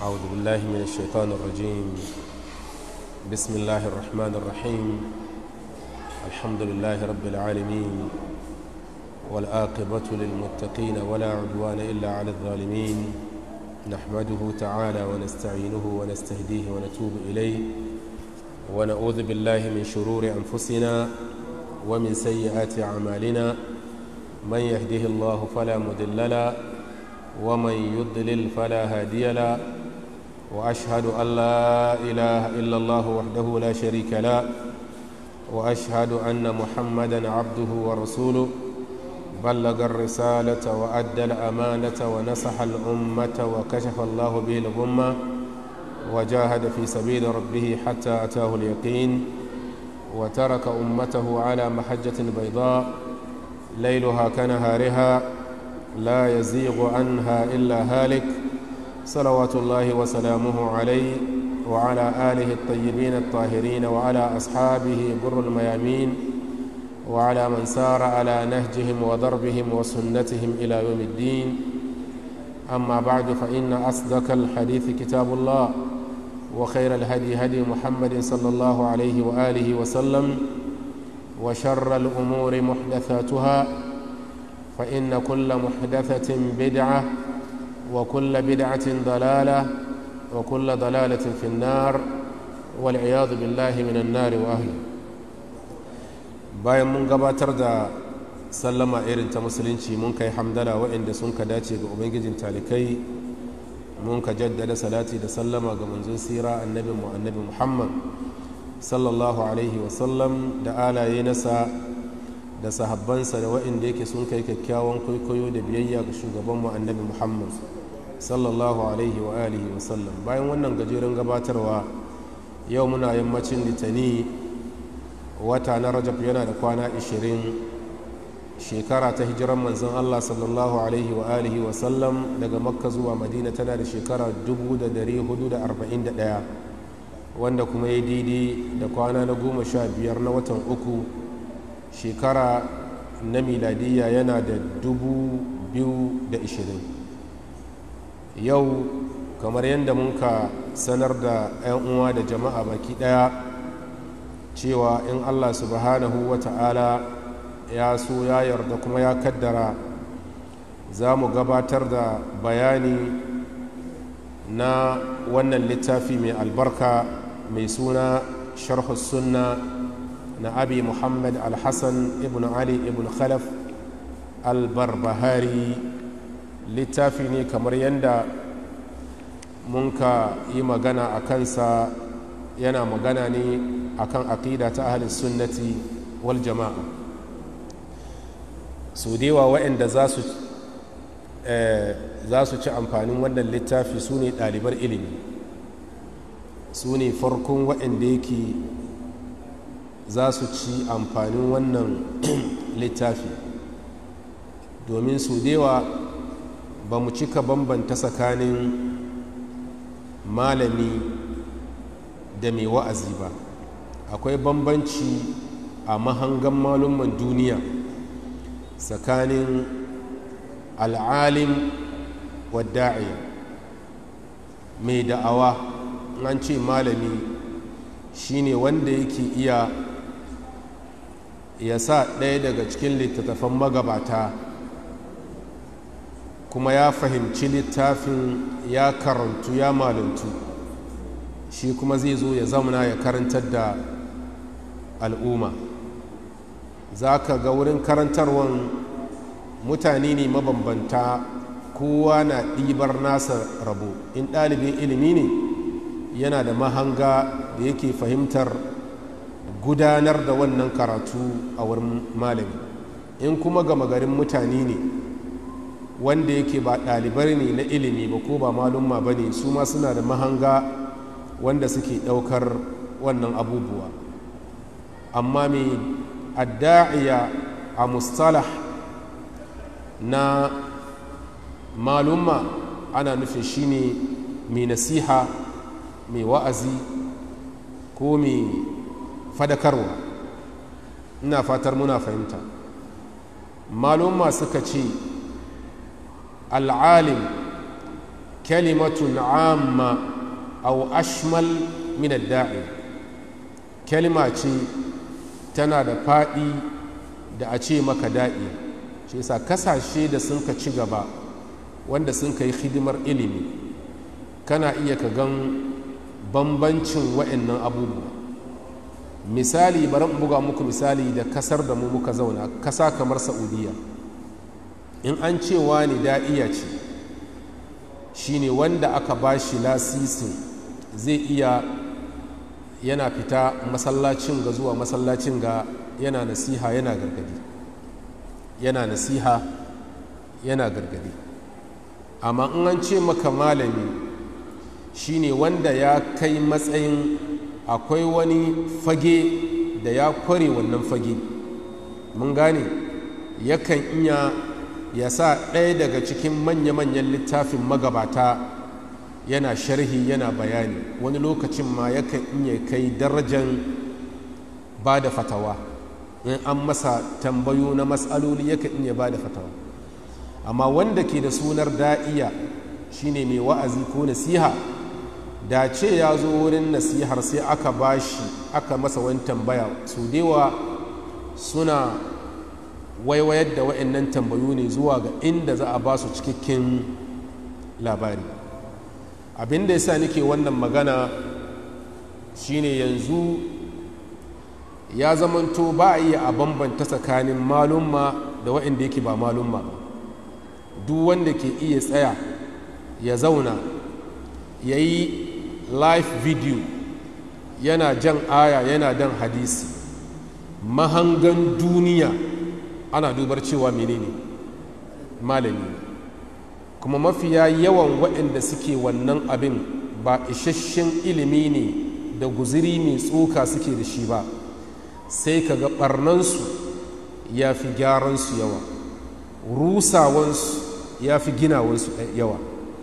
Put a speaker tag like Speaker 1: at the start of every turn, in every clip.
Speaker 1: أعوذ بالله من الشيطان الرجيم بسم الله الرحمن الرحيم الحمد لله رب العالمين والآقبة للمتقين ولا عدوان إلا على الظالمين نحمده تعالى ونستعينه ونستهديه ونتوب إليه ونعوذ بالله من شرور أنفسنا ومن سيئات أعمالنا من يهده الله فلا مضل له ومن يضلل فلا هادي له واشهد ان لا اله الا الله وحده لا شريك له واشهد ان محمدا عبده ورسوله بلغ الرساله وادى الامانه ونصح الامه وكشف الله به الغمه وجاهد في سبيل ربه حتى اتاه اليقين وترك امته على محجه بيضاء ليلها كنهارها لا يزيغ عنها إلا هالك صلوات الله وسلامه عليه وعلى آله الطيبين الطاهرين وعلى أصحابه بر الميامين وعلى من سار على نهجهم وضربهم وسنتهم إلى يوم الدين أما بعد فإن أصدق الحديث كتاب الله وخير الهدي هدي محمد صلى الله عليه وآله وسلم وشر الأمور محدثاتها فإن كل محدثة بدعة وكل بدعة ضلالة وكل ضلالة في النار والعياذ بالله من النار وأهله bayan mun gabatar da sallama irin ta musulunci mun kai hamdala waɗanda sun ka dace ga ubangijin talikai mun ka jaddada salati da sallama ga manzon sira annabi mu annabi muhammad sallallahu alaihi wasallam da alaye nasa da sahabbansa da waɗanda yake sun kai kyakkyawan kwaikwayo da biyayya ga shugabanmu annabi muhammad sallallahu alaihi wa alihi wa sallam bayan wannan gajeren gabatarwa yau muna yammacin litani wata na rajab yana da kwana 20 shekara ta hijiran manzon allah sallallahu alaihi wa alihi wa sallam daga makka zuwa madina tana da shekara 1441 wanda kuma ya daidai da kwana na goma sha biyar na watan uku shekara na miladiyya yana da dubu biyu da ishirin yau kamar yadda muka sanar da 'yan uwa da jama'a baki daya cewa in allah subhanahu wa ta'ala ya so ya yarda kuma ya kaddara za mu gabatar da bayani na wannan littafi mai albarka mai suna sharhu sunna na abi muhammad al-hassan ibn ali ibn khalaf al-barbahari littafi ne kamar yadda mun ka yi magana a kansa yana magana ne akan aƙida ta ahalin sunnati wal jama'a su dewa waɗanda za su ci amfanin wannan littafi su ne ɗalibar ilimi su ne farkon waɗanda yake za su ci amfanin wannan littafi domin su dewa ba mu cika bambanta tsakanin malami da mai wa'azi ba akwai bambanci a mahangan malumman duniya tsakanin al'alim wadda'iya mai da'awa an ce malami shine wanda yake iya ya sa ɗaya daga cikin littattafan magabata kuma ya fahimci littafin ya karantu ya malantu shi kuma zai zo ya zamana ya karantar da al'umma za ka ga wurin karantarwan mutane ne mabambanta kowa na ɗibar nasa rabo in ɗalibin ilimi ne yana da mahanga da yake fahimtar gudanar da wannan karatu a wurin malami in kuma gama garin mutane ne wanda yake ba ɗalibai ne na ilimi ba ko ba malumma ba ne su ma suna da mahanga wanda suke ɗaukar wannan abubuwa amma mai adda'iya a mustalah na malumma ana nufin shine mai nasiha mai wa'azi ko mai fadakarwa ina fatar muna fahimta malumma suka ce al'alim kalimatun amma au ashmal min da'i kalima ce tana da faɗi da a ce maka da'i shi yasa kasashe da sun ka ci gaba wanda sun ka yi hidimar ilimi kana iya ka gan bambancin wa'annan abubuwa misali bari buga muku misali da kasar da mu muka zauna kasa kamar saudiya in an cewa ne da'iya ce shine wanda aka ba shi lasisin zai iya yana fita masallacin ga zuwa masallacin ga yana nasiha yana gargadi yana nasiha yana gargadi amma in an ce maka malami shine wanda ya kai matsayin akwai wani fage da ya kware wannan fage mun gane yakan iya ya sa ɗaya daga cikin manya-manyan littafin magabata yana sharhi yana bayani wani lokacin ma yakan iya kai darajan ba da fatawa in an masa tambayo na matsaloli yakan iya ba da fatawa amma wanda ke da sunar da'iya shine mai wa'azi ko nasiha da ce ya zo wurin nasihar sai aka bashi aka masa wani tambaya su dewa suna waiwayar da wa'annan tambayo ne zuwa ga inda za a ba su cikakken labari abin da ya sa nake wannan magana shine yanzu ya zamanto ba a iya a bambanta tsakanin malumma da wa'anda yake ba malumma ba duk wanda ke iya tsaya ya zauna ya yi live video yana jan aya yana dan hadisi mahangan duniya ana dubar cewa menene malami kuma mafiya yawan waɗanda suke wannan abin ba isasshen ilimi ne da guziri mai tsoka suke da shi ba sai ka ga ɓarnansu ya fi gyaransu yawa rusawansu ya fi ginawansu yawa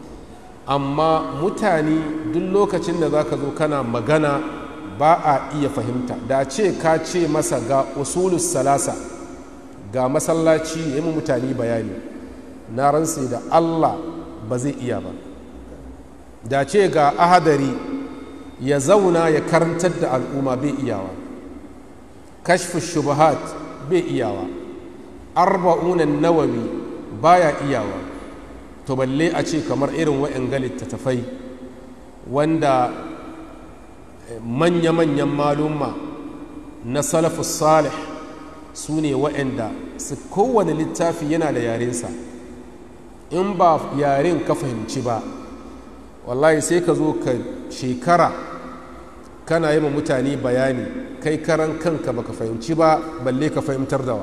Speaker 1: amma mutane duk lokacin da za ka zo kana magana ba a iya fahimta da ce ka ce masa ga usulus salasa ga masallaci ya yi mutane bayani na ransa da allah ba zai iya ba da ce ga ahadari ya zauna ya karantar da al'umma bai iyawa kashfu shubahat bai iyawa arba'unan nawawi baya iyawa to balle a ce kamar irin wa'yan littattafai wanda manya-manyan malumma na salafus salih su ne wa'yanda su kowane littafi yana da yarensa in ba yaren ka fahimci ba wallahi sai ka zo ka shekara kana yi ma mutane bayani kai karan kanka baka fahimci ba balle ka fahimtar da wa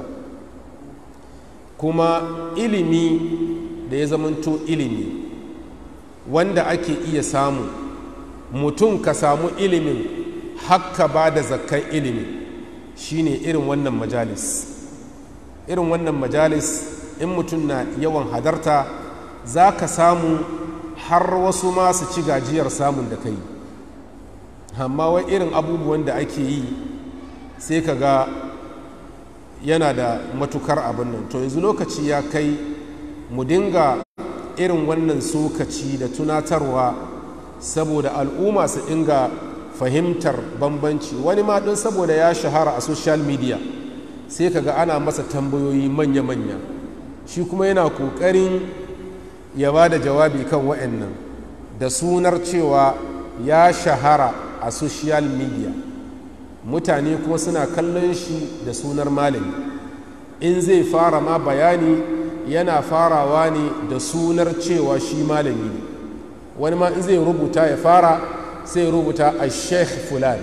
Speaker 1: kuma ilimi da ya zamanto ilimi wanda ake iya samu mutum ka samu ilimin hakka ba da zakkan ilimi shine irin wannan majalis irin wannan majalis in mutum na yawan hadarta za ka samu har wasu masu ci gajiyar samun da kai amma wai irin abubuwan da ake yi sai ka ga yana da matukar abin nan to yanzu lokaci ya kai mu dinga irin wannan sokaci da tunatarwa saboda al'umma su dinga fahimtar bambanci wani ma ɗin saboda ya shahara a social media sai kaga ana masa tambayoyi manya-manya shi kuma yana ƙoƙarin ya ba da jawabi kan wa'annan da sunar cewa ya shahara a social media mutane kuma suna kallon shi da sunar malami in zai fara ma bayani yana farawa ne da sunar cewa shi malami ne wani ma in zai rubuta ya fara sai rubuta a sheikh fulan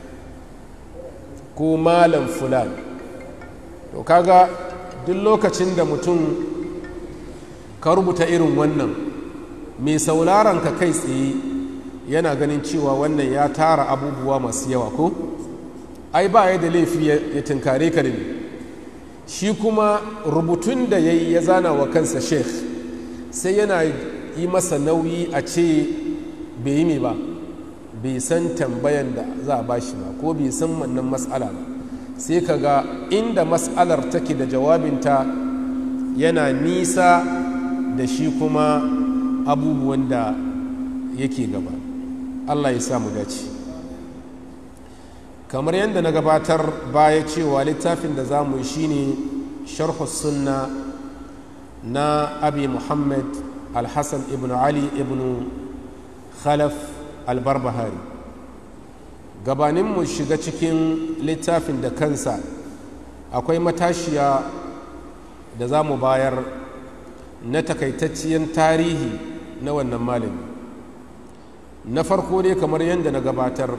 Speaker 1: ko malam fulan to kaga duk lokacin da mutum ka rubuta irin wannan mai sauraron ka kai tsaye yana ganin cewa wannan ya tara abubuwa masu yawa ko ai ba ya da laifi ya tunkare ka da shi kuma rubutun da ya yi ya zana wa kansa sheikh sai yana yi masa nauyi a ce bai yi mai ba bai san tambayan da za a bashi ba ko bai san wannan matsala ba sai ka ga inda matsalar take da jawabinta yana nisa da shi kuma abubuwan da yake gaba allah ya samu dace kamar yadda na gabatar baya cewa littafin da za mu yi shine sharhu sunna na abi muhammad alhassan ibn ali ibn khalaf albarbahari gabaninmu shiga cikin littafin da kansa akwai matashiya da za mu bayar na takaitacciyar tarihi na wannan malami na farko dai kamar yadda na gabatar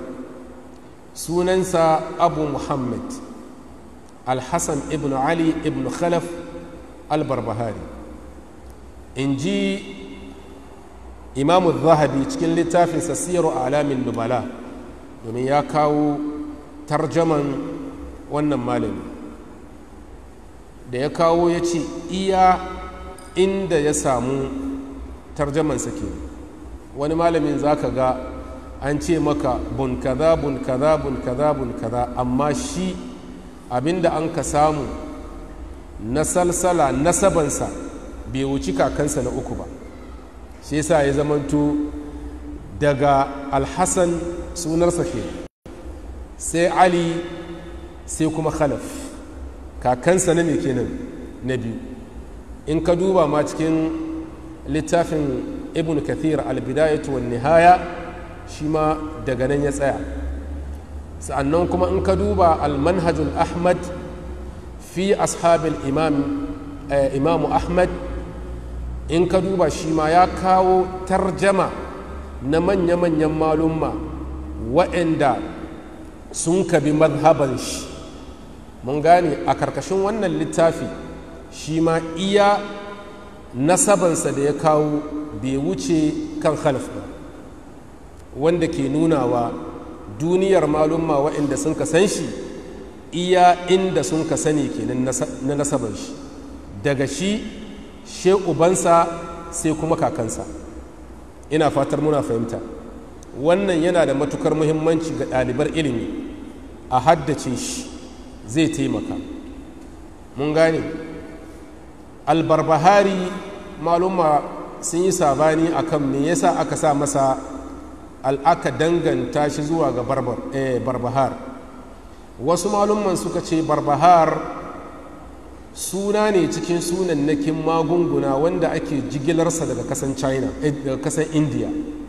Speaker 1: sunansa abu muhammad alhassan ibn ali ibn khalaf albarbahari in ji imamu zahabi cikin littafinsa siyaru alamin nubala domin ya kawo tarjaman wannan malami da ya kawo ya ce iya inda ya samu tarjamansa ke wani malamin za ka ga an ce maka bun kaza bun kaza bun kaza bun kaza amma shi abinda an ka samu na salsala nasabansa bai wuci kakansa na uku ba shi yasa ya zamanto daga alhassan sunarsa ke sai ali sai kuma khalaf kakansa na ne kenan na biyu in ka duba ma cikin littafin ibn kathir albidayatu wan nihaya shi ma daga nan ya tsaya sa'annan kuma in ka duba almanhajul ahmad fi ashabil imam imamu ahmad in ka duba shi ma ya kawo tarjama na manya-manyan malumma waɗanda sun kabi mazhaban shi mun gane a karkashin wannan littafi shi ma iya nasabansa da ya kawo bai wuce kan khalif ba wanda ke nunawa duniyar malumma waɗanda sun ka san shi iya inda sun ka sani kenan na nasaban shi daga shi she ubansa sai kuma kakansa ina fatar muna fahimta wannan yana da matukar muhimmanci ga ɗalibar ilimi a haddace shi zai taimaka mun gane albarbahari maluma sun yi sabani akan me yasa aka sa masa al'aka danganta shi zuwa ga barbahar wasu malumman suka ce barbahar suna ne cikin sunannakin magunguna wanda ake jigilarsa daga kasan china daga kasan india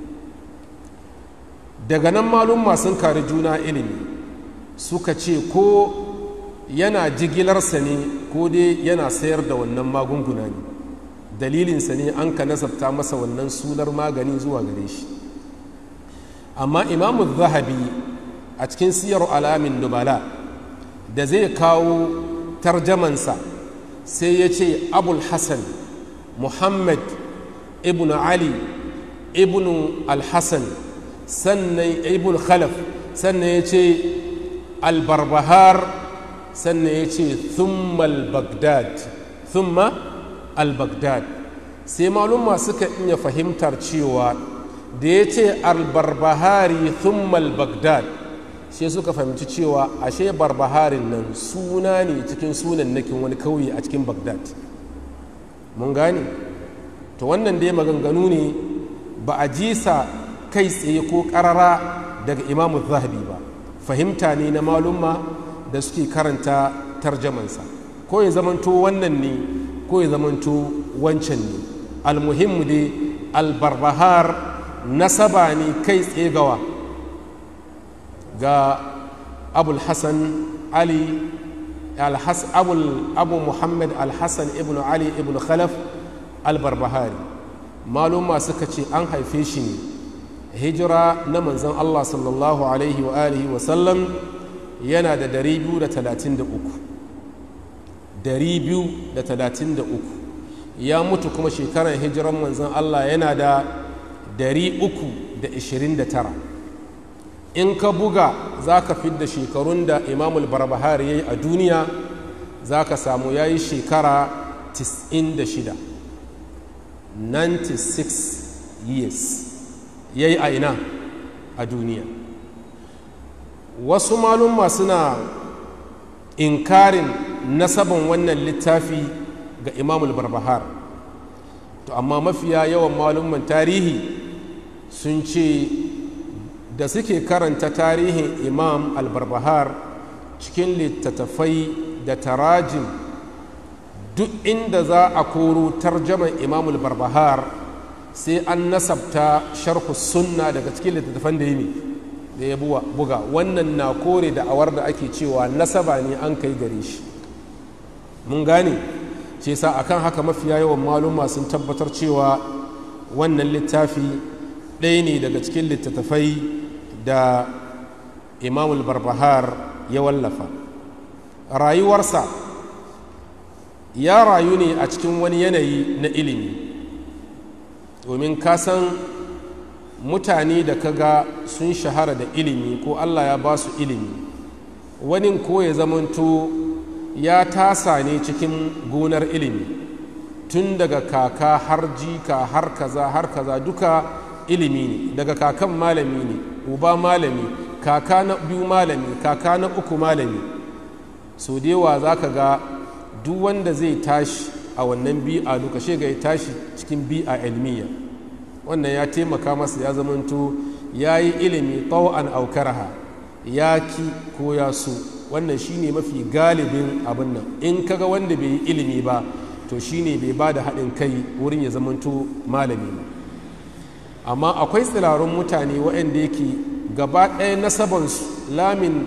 Speaker 1: daga nan malumma sun kari juna ilimi suka ce ko yana jigilarsa ne ko dai yana sayar da wannan magunguna ne dalilinsa ne an ka nasabta masa wannan sunar magani zuwa gare shi amma imamu zahabi a cikin siyar alamin nubala da zai kawo tarjamansa sai ya ce abul hassan muhammad ibn ali ibn al-hassan sannan ibn khalaf sannan ya ce al-barbahar sannan ya ce thumma al-baghdad thumma al-baghdad sai malumma suka iya fahimtar cewa da ya ce al-barbahari thumma al-baghdad sai suka fahimci cewa ashe barbaharin nan suna ne cikin sunan nakin wani kauye a cikin bagdad mun gane to wannan dai maganganu ne ba a jisa kai tsaye ko karara daga imamu zahabi ba fahimta ne na malumma da suke karanta tarjamansa ko ya zamanto wannan ne ko ya zamanto wancan ne almuhimmu dai albarbahar nasaba ne kai tsaye gawa ga abul hassan ali abu muhammad al-hassan ibn ali ibn khalaf al-barbahari maluma suka ce an haife shi ne hijira na manzan allah sallallahu alaihi wa alihi wa sallam yana da 233 233 ya mutu kuma shekarar hijiran manzan allah yana da 329 in ka buga za ka fidda shekarun da imamul barbahari ya yi a duniya za ka samu ya yi shekara 96 96 years ya yi a ina a duniya wasu malumma suna inkarin nasaban wannan littafi ga imamul barbahar to amma mafiya yawan malumman tarihi sun ce da suke karanta tarihin imam albarbahar cikin littattafai da tarajin duk inda za a koro tarjaman imam albarbahar sai an nasabta sharhu sunna daga cikin littattafan da yi da ya buga wannan na kore da awar da ake cewa nasaba ne an kai gare shi mun gane ce sa akan haka mafiya yawan maluma sun tabbatar cewa wannan littafi ɗaya ne daga cikin littattafai da imamul barbahar ya wallafa rayuwarsa ya rayu ne a cikin wani yanayi na ilimi domin kasan mutane da kaga sun shahara da ilimi ko allah ya ba su ilimi wani ko ya zamanto ya tasa ne cikin gonar ilimi tun daga kaka har jika har kaza har kaza duka ilimi ne daga kakan malami ne uba malami kaka na biyu malami kaka na uku malami so dewa za ka ga duk wanda zai tashi a wannan bi'a duka ga ya tashi cikin bi'a ilmiya wannan ya taimaka masa ya zamanto ya yi ilimi tawa'an aukaraha ya ki ko ya so wannan shine mafi galibin abin nan in kaga wanda bai yi ilimi ba to shine bai ba da haɗin kai wurin ya zamanto malami ba amma akwai tsirarun mutane waɗanda yake gaba ɗaya nasabansu lamin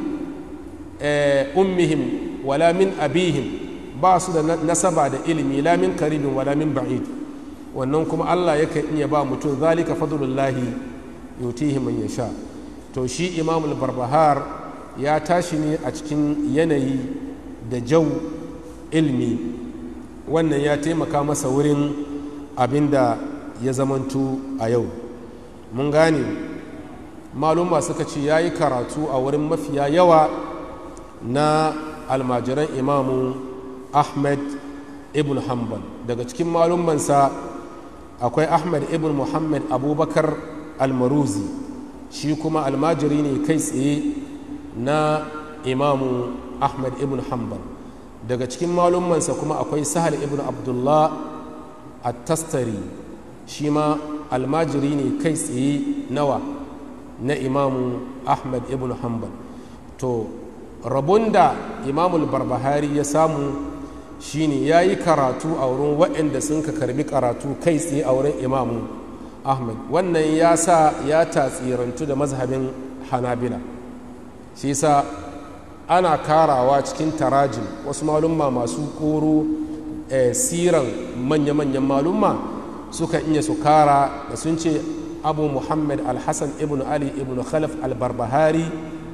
Speaker 1: ummihim wala min abihim ba su da nasaba da ilimi lamin karibin wala min ba'id wannan kuma allah yakan iya ba mutum zalika fadlullahi yutihi man yasha to shi imamul barbahar ya tashi ne a cikin yanayi da jau ilmi wannan ya taimaka masa wurin abin da ya zamantu a yau mun gane maluma suka ce ya yi karatu a wurin mafiya yawa na almajiran imamu ahmed ibn hanbal daga cikin malumansa akwai ahmed ibn muhammad abubakar almaruzi shi kuma almajiri ne kai tsaye na imamu ahmed ibn hanbal daga cikin malumansa kuma akwai sahal ibn abdullah at-tastari shi ma almajiri ne kai tsaye nawa na imamu ahmed ibn hanbal to rabon da imamul barbahari ya samu shine ya yi karatu a wurin waɗanda sun ka karbi karatu kai tsaye a wurin imamu ahmed wannan ya sa ya tatsirantu da mazhabin hanabila shi sa ana karawa cikin tarajin wasu malumma masu koro siran manya-manyan malumma suka iya su kara da sun ce abu muhammad al-hassan ibn ali ibn khalaf al-barbahari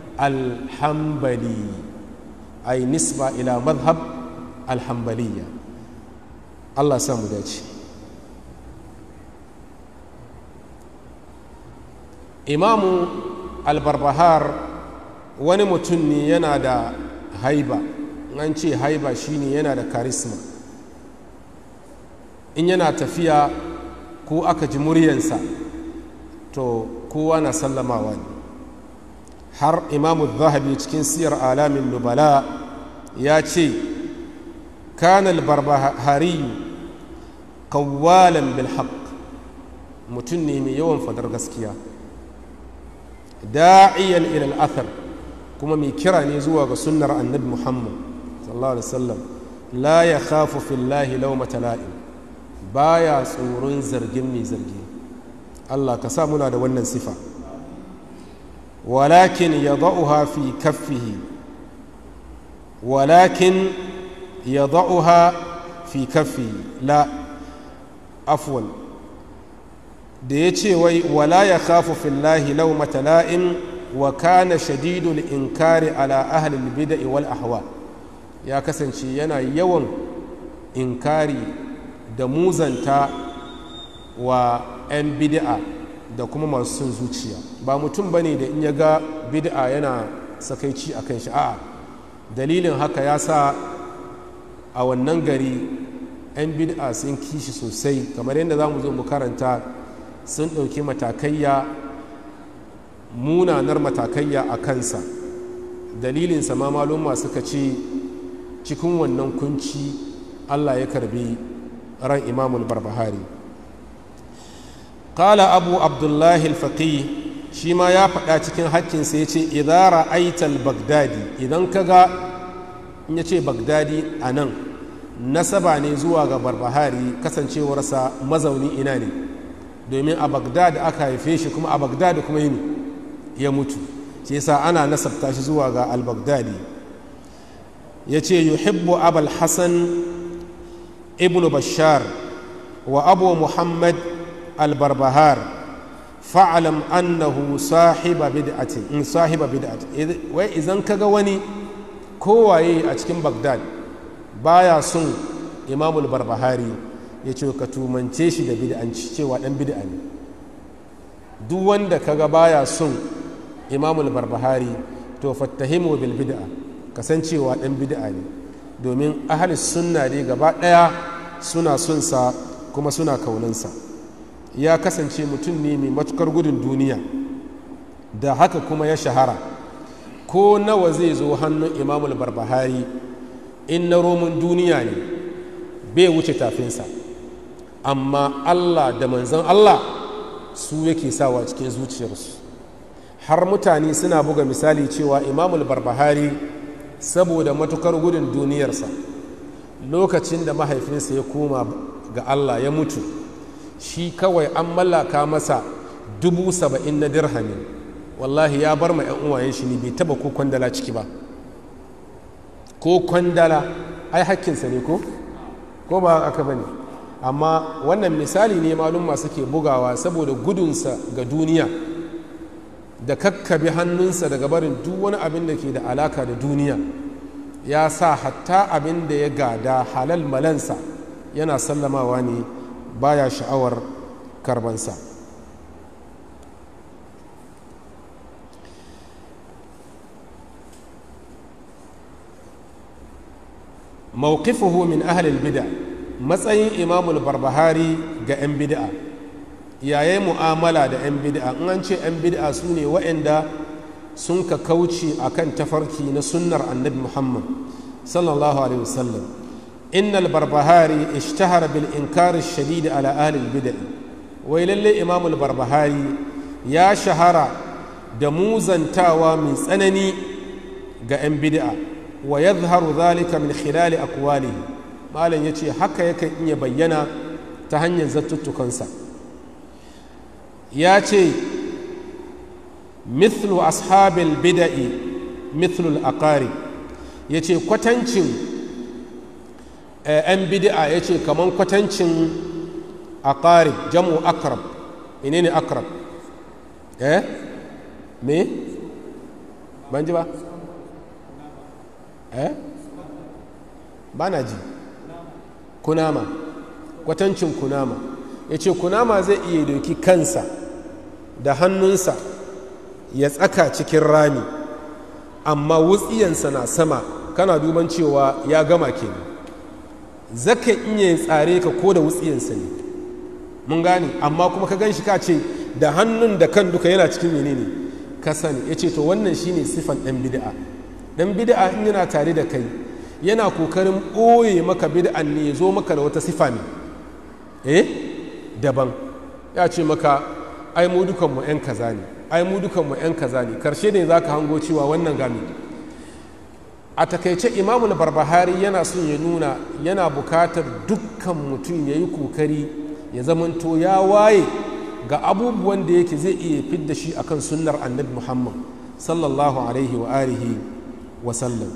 Speaker 1: al-hambali ay nisba ila madhab al-hambaliya allah samu dace imamu al-barbahar wani mutum ne yana da haiba an ce haiba shine yana da karisma in yana tafiya ko aka ji muryansa to kowa na sallamawa ne har imamu zahabi cikin siyar alamin nubala ya ce kanal barbahari kawalan bilhaq mutum ne mai yawan fadar gaskiya da'iyan ilal athar kuma mai kira ne zuwa ga sunnar annabi muhammad sallallahu alaihi wasallam la ya khafu fillahi laumata la'im baya tsoron zargin mai zargi Allah ka sa muna da wannan sifa walakin ya za'uha fi kaffihi walakin ya za'uha fi kaffihi la afwan da ya ce wai wala ya khafu fillahi lau matala'in wa kana shadidul inkari ala ahlil bida'i wal ahwa ya kasance yana yawan inkari da muzanta wa 'yan bid'a da kuma masu son zuciya ba mutum ba ne da in ya ga bid'a yana sakaici a kan shi a'a dalilin haka ya sa a wannan gari 'yan bid'a sun kishi sosai kamar yadda za mu zo mu karanta sun ɗauki matakayya munanar matakayya a kansa dalilinsa ma maluma suka ce cikin wannan kunci allah ya karbi ran imamul barbahari qala abu abdullahi al-faqih shi ma ya faɗa cikin hakkinsa ya ce idara aital bagdadi idan ka ga in ya ce bagdadi a nan nasaba ne zuwa ga barbahari kasancewarsa mazauni ina ne domin a bagdad aka haife shi kuma a bagdad kuma yi ya mutu shi yasa ana nasabta shi zuwa ga al-baghdadi ya ce yuhibbu abul hassan ibn bashar wa abu muhammad al-barbahar fa'alam annahu sahiba bid'atin in sahiba bid'atin wai idan kaga wani kowaye a cikin bagdad baya son imamul barbahari ya ce ka tumance shi da bid'anci cewa dan bid'a ne duk wanda kaga baya son imamul barbahari to fattahimu bil bid'a kasancewa dan bid'a ne domin ahli sunna ne gaba daya suna son sa kuma suna kaunansa ya kasance mutum ne mai matukar gudun duniya da haka kuma ya shahara ko nawa zai zo hannun imamul barbahari in na roman duniya ne bai wuce tafinsa amma allah da manzan allah su yake sawa cikin zuciyarsu har mutane suna buga misali cewa imamul barbahari saboda matukar gudun duniyarsa lokacin da mahaifinsa ya koma ga allah ya mutu shi kawai an mallaka masa dubu saba'in na dirhami wallahi ya bar ma 'yan uwayen shi ne bai taba ko kwandala ciki ba ko kwandala ai hakkinsa ne ko ko ba aka bane amma wannan misali ne malum masu ke bugawa saboda gudunsa ga duniya da kakkabe hannunsa daga barin duk wani abin da ke da alaka da duniya ya sa hatta abin da ya gada halal malansa yana sallamawa ne baya sha'awar karbansa mawqifuhu min ahlil bid'a matsayin imamul barbahari ga 'yan bid'a yayi mu'amala da 'yan bid'a in an ce 'yan bid'a su ne waɗanda sun ka kauce akan tafarki na sunnar annabi muhammad sallallahu alaihi wasallam innal barbahari ishtahara bil inkari shadid ala ahlil bid'a wai lalle imamul barbahari ya shahara da muzantawa mai tsanani ga 'yan bid'a wa yadhharu dhalika min khilali aqwalihi malam yace haka yakan iya bayyana ta hanyar zattuttukansa ya ce mithlu ashabil bida'i mithlu al-aqari yace kwatancin yan bid'a yace kaman kwatancin aqari jam'u akrab menene akrab eh me ban ji ba eh ba na ji kunama kwatancin kunama ya ce kunama zai iya doki kansa da hannunsa ya tsaka cikin rami amma wutsiyansa na sama kana duban cewa ya gama kenan zaka iya tsare ka ko da wutsiyansa ne mun gane amma kuma ka gan shi ka ce da hannun da kan duka yana cikin menene ka sani ya ce to wannan shine sifan ɗan bid'a dan bid'a in yana tare da kai yana kokarin ɓoye maka bid'an ne ya zo maka da wata sifa ne eh daban ya ce maka ai mu dukanmu 'yan kaza ne ai mu dukanmu 'yan kaza ne karshe ne za ka hango cewa wannan gami a takaice imamul barbahari yana son ya nuna yana bukatar dukkan mutum ya yi kokari ya zamanto ya waye ga abubuwan da yake zai iya fidda shi akan sunnar annabi muhammad sallallahu alaihi wa alihi wa sallam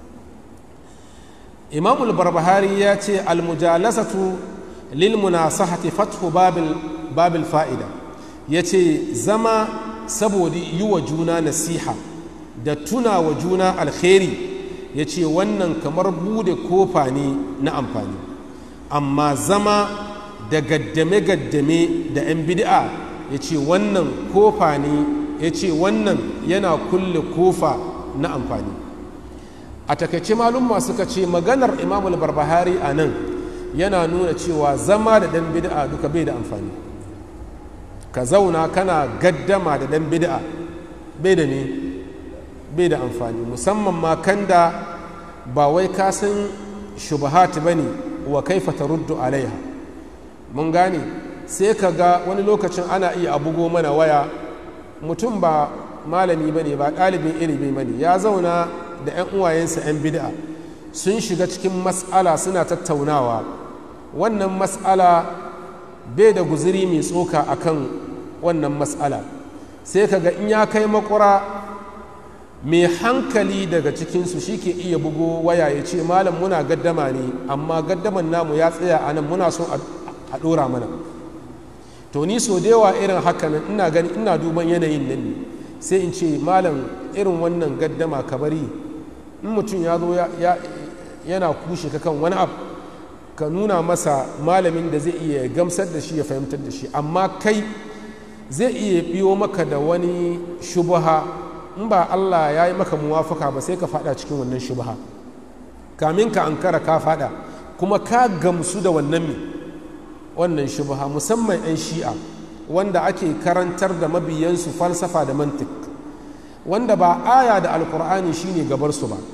Speaker 1: imamul barbahari ya ce almujalasatu lil munasahati fathu babil babil fa'ida ya ce zama saboda yi wa juna nasiha da tuna wa juna alkhairi ya ce wannan kamar bude kofa ne na amfani amma zama da gaddame-gaddame da 'yan bid'a ya ce wannan kofa ne ya ce wannan yana kulle kofa na amfani a takaice malumma suka ce maganar imamul barbahari a nan yana nuna cewa zama da ɗan bid'a duka bai da amfani ka zauna kana gaddama da ɗan bid'a bai da ne bai da amfani musamman ma kan da ba wai ka san shubahat ba ne wa kaifa taruddu alaiha mun gane sai ka ga wani lokacin ana iya abugo mana waya mutum ba malami ba ne ba ɗalibin ilimi ba ne ya zauna da 'yan uwayensa 'yan bid'a sun shiga cikin mas'ala suna tattaunawa wannan mas'ala bai da guziri mai tsoka akan wannan mas'ala sai ka ga in ya kai makura mai hankali daga cikinsu shi ke iya bugo waya ya ce malam muna gaddama ne amma gaddaman namu ya tsaya a nan muna son a ɗora mana to ni so da yawa irin haka nan ina gani ina duban yanayin nan ne sai in ce malam irin wannan gaddama ka bari in mutum ya zo yana kushe ka kan wani abu ka nuna masa malamin da zai iya gamsar da shi ya fahimtar da shi amma kai zai iya biyo maka da wani shubuha in ba Allah ya yi maka muwafaka ba sai ka fada cikin wannan shubuha kamin ka ankara ka fada kuma ka gamsu da wannan mi wannan shubha musamman 'yan shi'a wanda ake karantar da mabiyansu falsafa da mantik wanda ba aya da alkur'ani shine gabarsu ba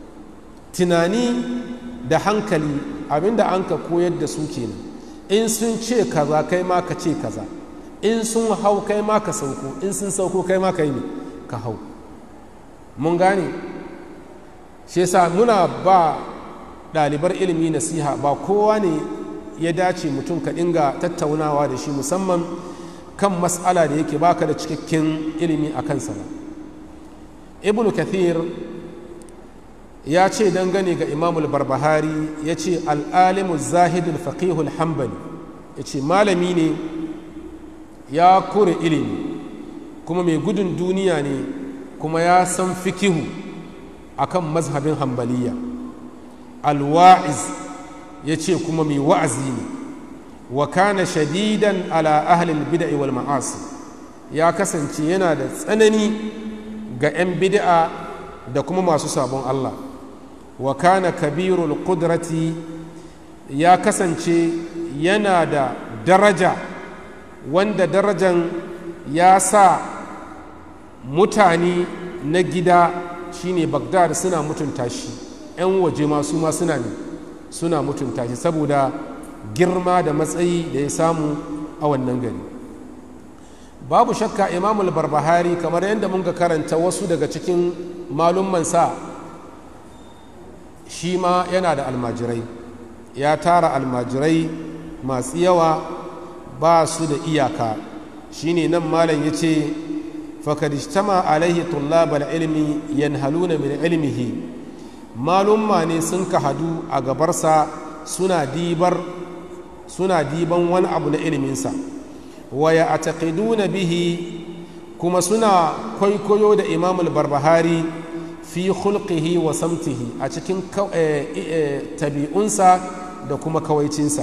Speaker 1: tunani da hankali abinda an ka koyar da su kenan in sun ce kaza kai ma ka ce kaza in sun hau kai ma ka sauko in sun sauko kai ma ka yi ka hau mun gane shi yasa muna ba ɗalibar ilimi nasiha ba kowa ne ya dace mutum ka dinga tattaunawa da shi musamman kan matsala da yake baka da cikakken ilimi a kansa ba ibn kathir ya ce dangane ga imamul barbahari ya ce al'alimu zahidul faqihul hambali ya ce malami ne ya kure ilimi kuma mai gudun duniya ne kuma ya san fikihu akan mazhabin hambaliya alwa'iz ya ce kuma mai wa'azi ne wa kana shadidan ala ahlil bid'i wal ma'asi ya kasance yana da tsanani ga 'yan bid'a da kuma masu sabon Allah wa kana kabirul kudrati ya kasance yana da daraja wanda darajan ya sa mutane na gida shine bagdad suna mutunta shi 'yan waje masu ma suna ne suna mutunta shi saboda girma da matsayi da ya samu a wannan gari babu shakka imamul barbahari kamar yadda mun ga karanta wasu daga cikin malummansa shi ma yana da almajirai ya tara almajirai masu yawa ba su da iyaka shine nan malam ya ce fakadishtama alaihi tullabal ilmi yanhaluna min ilmihi malumma ne sun ka hadu a gabarsa suna dibar suna diban wani abu na iliminsa waya a taƙiduna bihi kuma suna kwaikwayo da imamul barbahari fi hulƙihi wa samtihi a cikin tabi'unsa da kuma kawaicinsa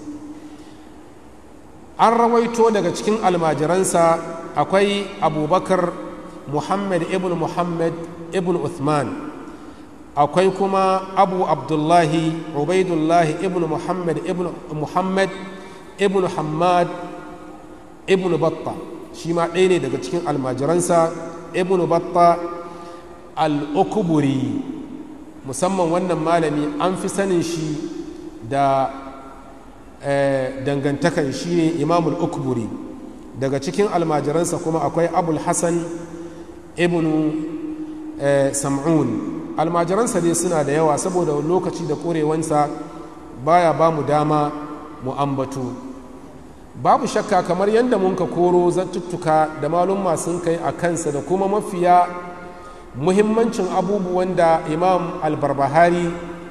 Speaker 1: an rawaito daga cikin almajiransa akwai abubakar muhammad ibn muhammad ibn uthman akwai kuma abu abdullahi ubaidullahi ibn muhammad ibn muhammad ibn hamad ibn batta shi ma ɗaya ne daga cikin almajiransa ibn batta al-ukuburi musamman wannan malami an fi sanin shi da dangantakan shi ne imamul ukuburi daga cikin almajiransa kuma akwai abul hassan ibn sam'un almajiransa dai suna da yawa saboda lokaci da korewansa baya ba mu dama mu ambatu babu shakka kamar yadda mun ka koro zattuttuka da malumma sun kai a kansa da kuma mafiya muhimmancin abubuwan da imam albarbahari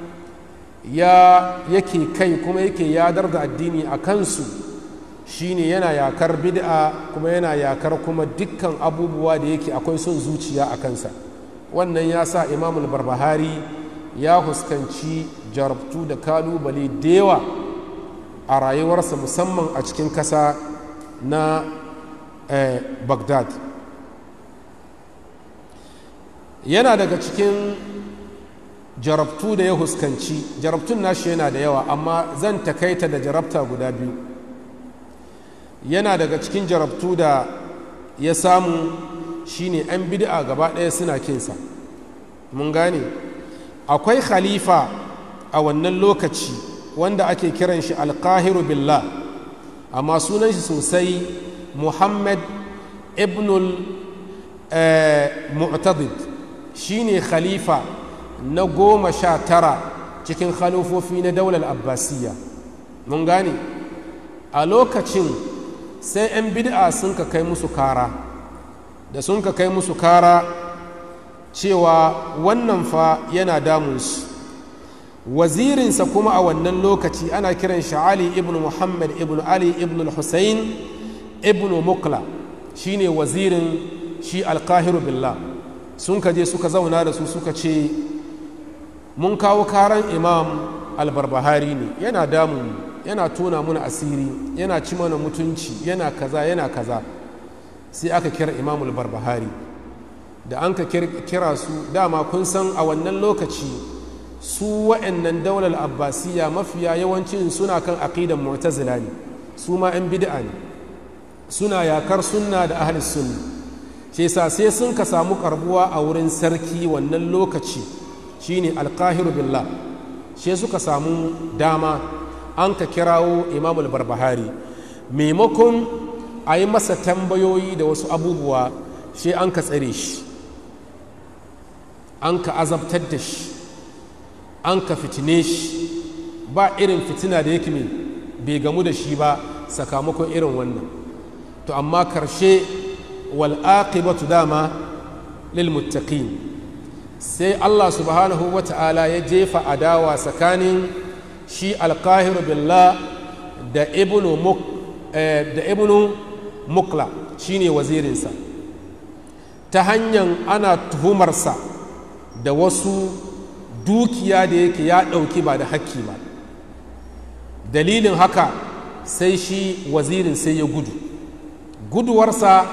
Speaker 1: ya yake kai kuma yake yadar da addini a kansu shine yana yakar bid'a kuma yana yakar kuma dukkan abubuwa da yake akwai son zuciya a kansa wannan ya sa imam albarbahari ya huskanci jarabtu da kalubale da yawa a rayuwarsa musamman a cikin kasa na eh, baghdad yana daga cikin jarabtu da ya huskanci jarabtun nashi yana da yawa amma zan takaita da jarabta guda biyu yana daga cikin jarabtu da ya samu shine 'yan bid'a gaba ɗaya suna kinsa mun gane akwai khalifa a wannan lokaci wanda ake kiran shi alkahiru billah amma sunan shi sosai muhammad ibnul mu'tadid shine khalifa na goma sha tara cikin khalifofi na daular abbasiyya mun gane a lokacin sai 'yan bid'a sun ka kai musu kara da sun ka kai musu kara cewa wannan fa yana damunsu wazirinsa kuma a wannan lokaci ana kiran shi ali ibn muhammad ibn ali ibn hussein ibn mukla shine wazirin shi alkahiru billah sun ka je suka zauna da su suka ce mun kawo karan imam albarbahari ne yana damun yana tona muna asiri yana ci mana mutunci yana kaza yana kaza sai aka kira imam albarbahari da an ka kira su dama kun san a wannan lokaci su wa'annan daular abbasiya mafiya yawancin suna kan aqidan mu'tazila ne su ma 'yan bid'a ne suna yakar sunna da ahli sunna shi sa sai sun ka samu karbuwa a wurin sarki wannan lokaci shine alkahiru billah shi suka samu dama an ka kirawo imamul barbahari maimakon a yi masa tambayoyi da wasu abubuwa shi an ka tsare shi an ka azabtar da shi an ka fitine shi ba irin fitina da yake bai gamu da shi ba sakamakon irin wannan to amma karshe wal'aqibatu dama lil muttaqin sai Allah subhanahu wa ta'ala ya jefa adawa tsakanin shi alkahiru billah da ibnu muk da ibnu mukla shine wazirinsa ta hanyar ana tuhumarsa da wasu dukiya da yake ya ɗauki ba da hakki ba dalilin haka sai shi wazirin sai ya gudu guduwarsa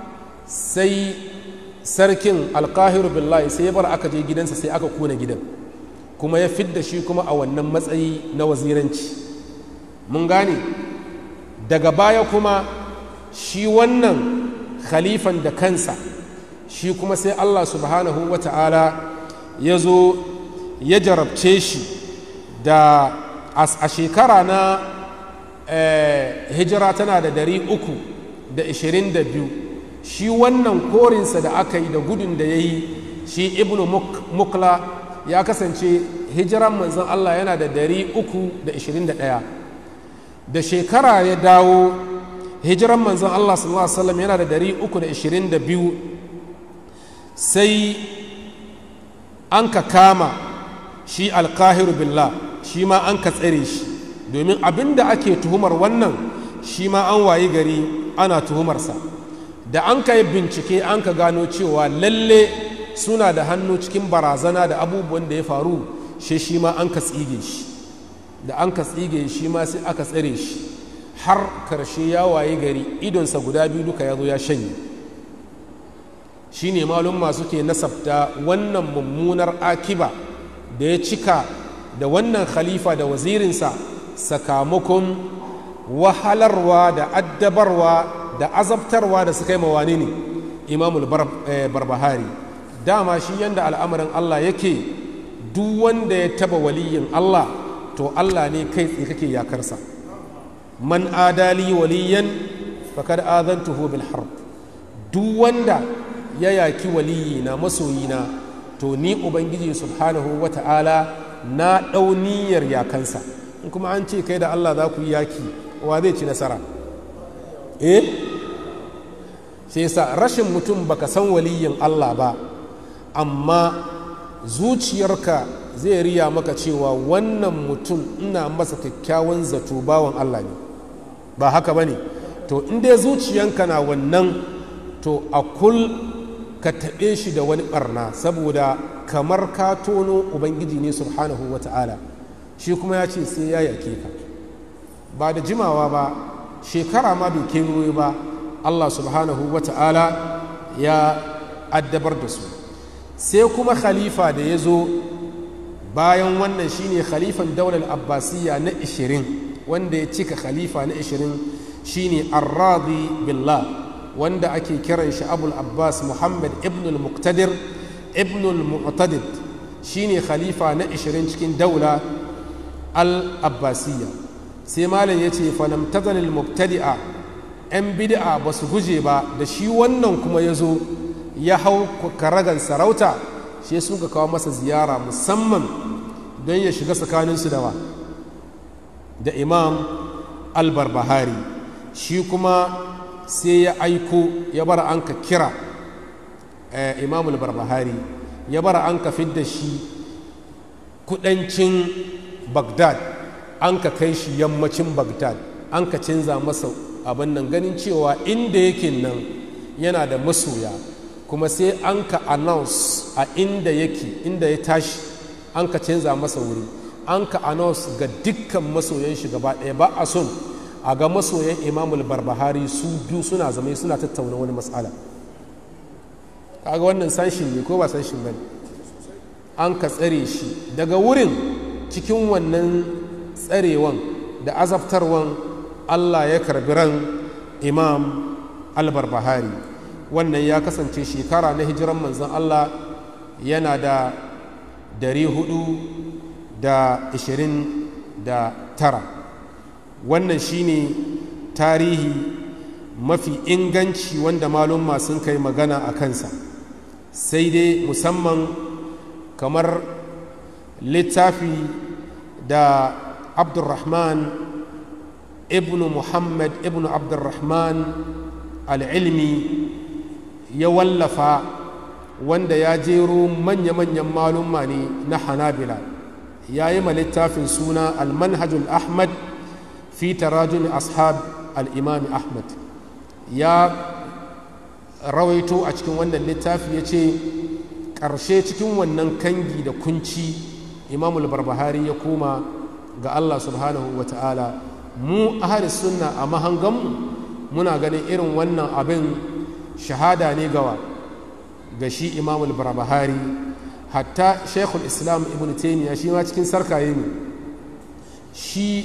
Speaker 1: sai sarkin alkahiru billahi sai ya bar aka je gidansa sai aka kona gidan kuma ya fidda shi kuma a wannan matsayi na waziranci mun gane daga baya kuma shi wannan khalifan da kansa shi kuma sai allah subhanahu wa ta'ala ya zo ya jarabce shi da a shekara na hijira tana da dari uku da ishirin da biyu shi wannan korinsa da aka yi da gudun da ya yi shi ibnu mukla ya kasance hijiran manzon Allah yana da dari uku da ishirin da ɗaya da shekara ya dawo hijiran manzon Allah sallallahu alaihi wasallam yana da dari uku da ishirin da biyu sai an ka kama shi alkahiru billah shi ma an ka tsare shi domin abin da ake tuhumar wannan shi ma an wayi gari ana tuhumarsa da an ka yi bincike an ka gano cewa lalle suna da hannu cikin barazana da abubuwan da ya faru shi shi ma an ka tsige shi da an ka tsige shi ma sai aka tsare shi har karshe ya waye gari idonsa guda biyu duka ya zo ya shanye shi ne malumma suke nasabta wannan mummunar akiba da ya cika da wannan khalifa da wazirinsa sakamakon wahalarwa da addabarwa da azabtarwa da suka yi mawani ne imamul barbahari dama shi yadda al'amarin Allah yake duk wanda ya taba waliyin Allah to Allah ne kai tsaye kake yakarsa man adali waliyan fakad azantuhu bil harb duk wanda ya yaki waliyina masoyina to ni ubangiji subhanahu wata'ala na ɗauniyar yakansa in kuma an ce kai da Allah za ku yi yaki wa zai ci nasara eh sai sa rashin mutum baka san waliyin Allah ba amma zuciyarka zai riya maka cewa wannan mutum ina masa kyakkyawan zato bawan Allah ne ba haka ba ne to inda zuciyanka na wannan to a kul ka taɓe shi da wani ɓarna saboda kamar ka tono ubangiji ne subhanahu wa ta'ala shi kuma ya ce sai ya yake ka ba da jimawa ba shekara ma bai kewaye ba allah subhanahu wa ta'ala ya addabar da su sai kuma khalifa da ya zo bayan wannan shine khalifan daular abbasiyya na 20 wanda ya cika khalifa na 20 shine arradi billah wanda ake kiran shi abul abbas muhammad ibn al-muqtadir ibn al-mu'tadid shine khalifa na 20 cikin daula al-abbasiyya sai malam ya ce falam tazalil mubtadi'a 'yan bid'a ba su guje ba da shi wannan kuma ya zo ya hau karagan sarauta shi sun ka kawo masa ziyara musamman don ya shiga tsakaninsu da wa da imam albarbahari shi kuma sai ya aiko ya bar an ka kira imam albarbahari ya bar an ka fidda shi kudancin bagdad an ka kai shi yammacin bagdad an ka canza masa abin nan ganin cewa inda yake nan yana da masoya kuma sai an ka announce a inda yake inda ya tashi an ka canza masa wuri an ka announce ga dukkan masoyan shi gaba ɗaya ba a son a ga masoyan imamul barbahari su biyu suna zama suna tattauna wani matsala kaga wannan sanshin ne ko ba sanshin ba an ka tsare shi daga wurin cikin wannan tsarewan da azabtarwan allah ya karbi ran imam albarbahari wannan ya kasance shekara na hijiran manzan allah yana da dari hudu da ishirin da tara wannan shine tarihi mafi inganci wanda malumma sun kai magana a kansa sai dai musamman kamar littafi da abdulrahman ibn muhammad ibn abdulrahman al'ilmi ya wallafa wanda ya jero manya-manyan malumma ne na hanabila ya yi ma littafin suna almanhajul ahmad fi tarajun ashab al'imami ahmad ya rawaito a cikin wannan littafi ya ce ƙarshe cikin wannan kangi da kunci imamul barbahari ya koma ga allah subhanahu wa ta'ala mu ahalis sunna a mahanganmu muna ganin irin wannan abin shahada ne gawa ga shi imamul barbahari hatta shekul islam ibn taimiyya shi ma cikin sarkaye ne shi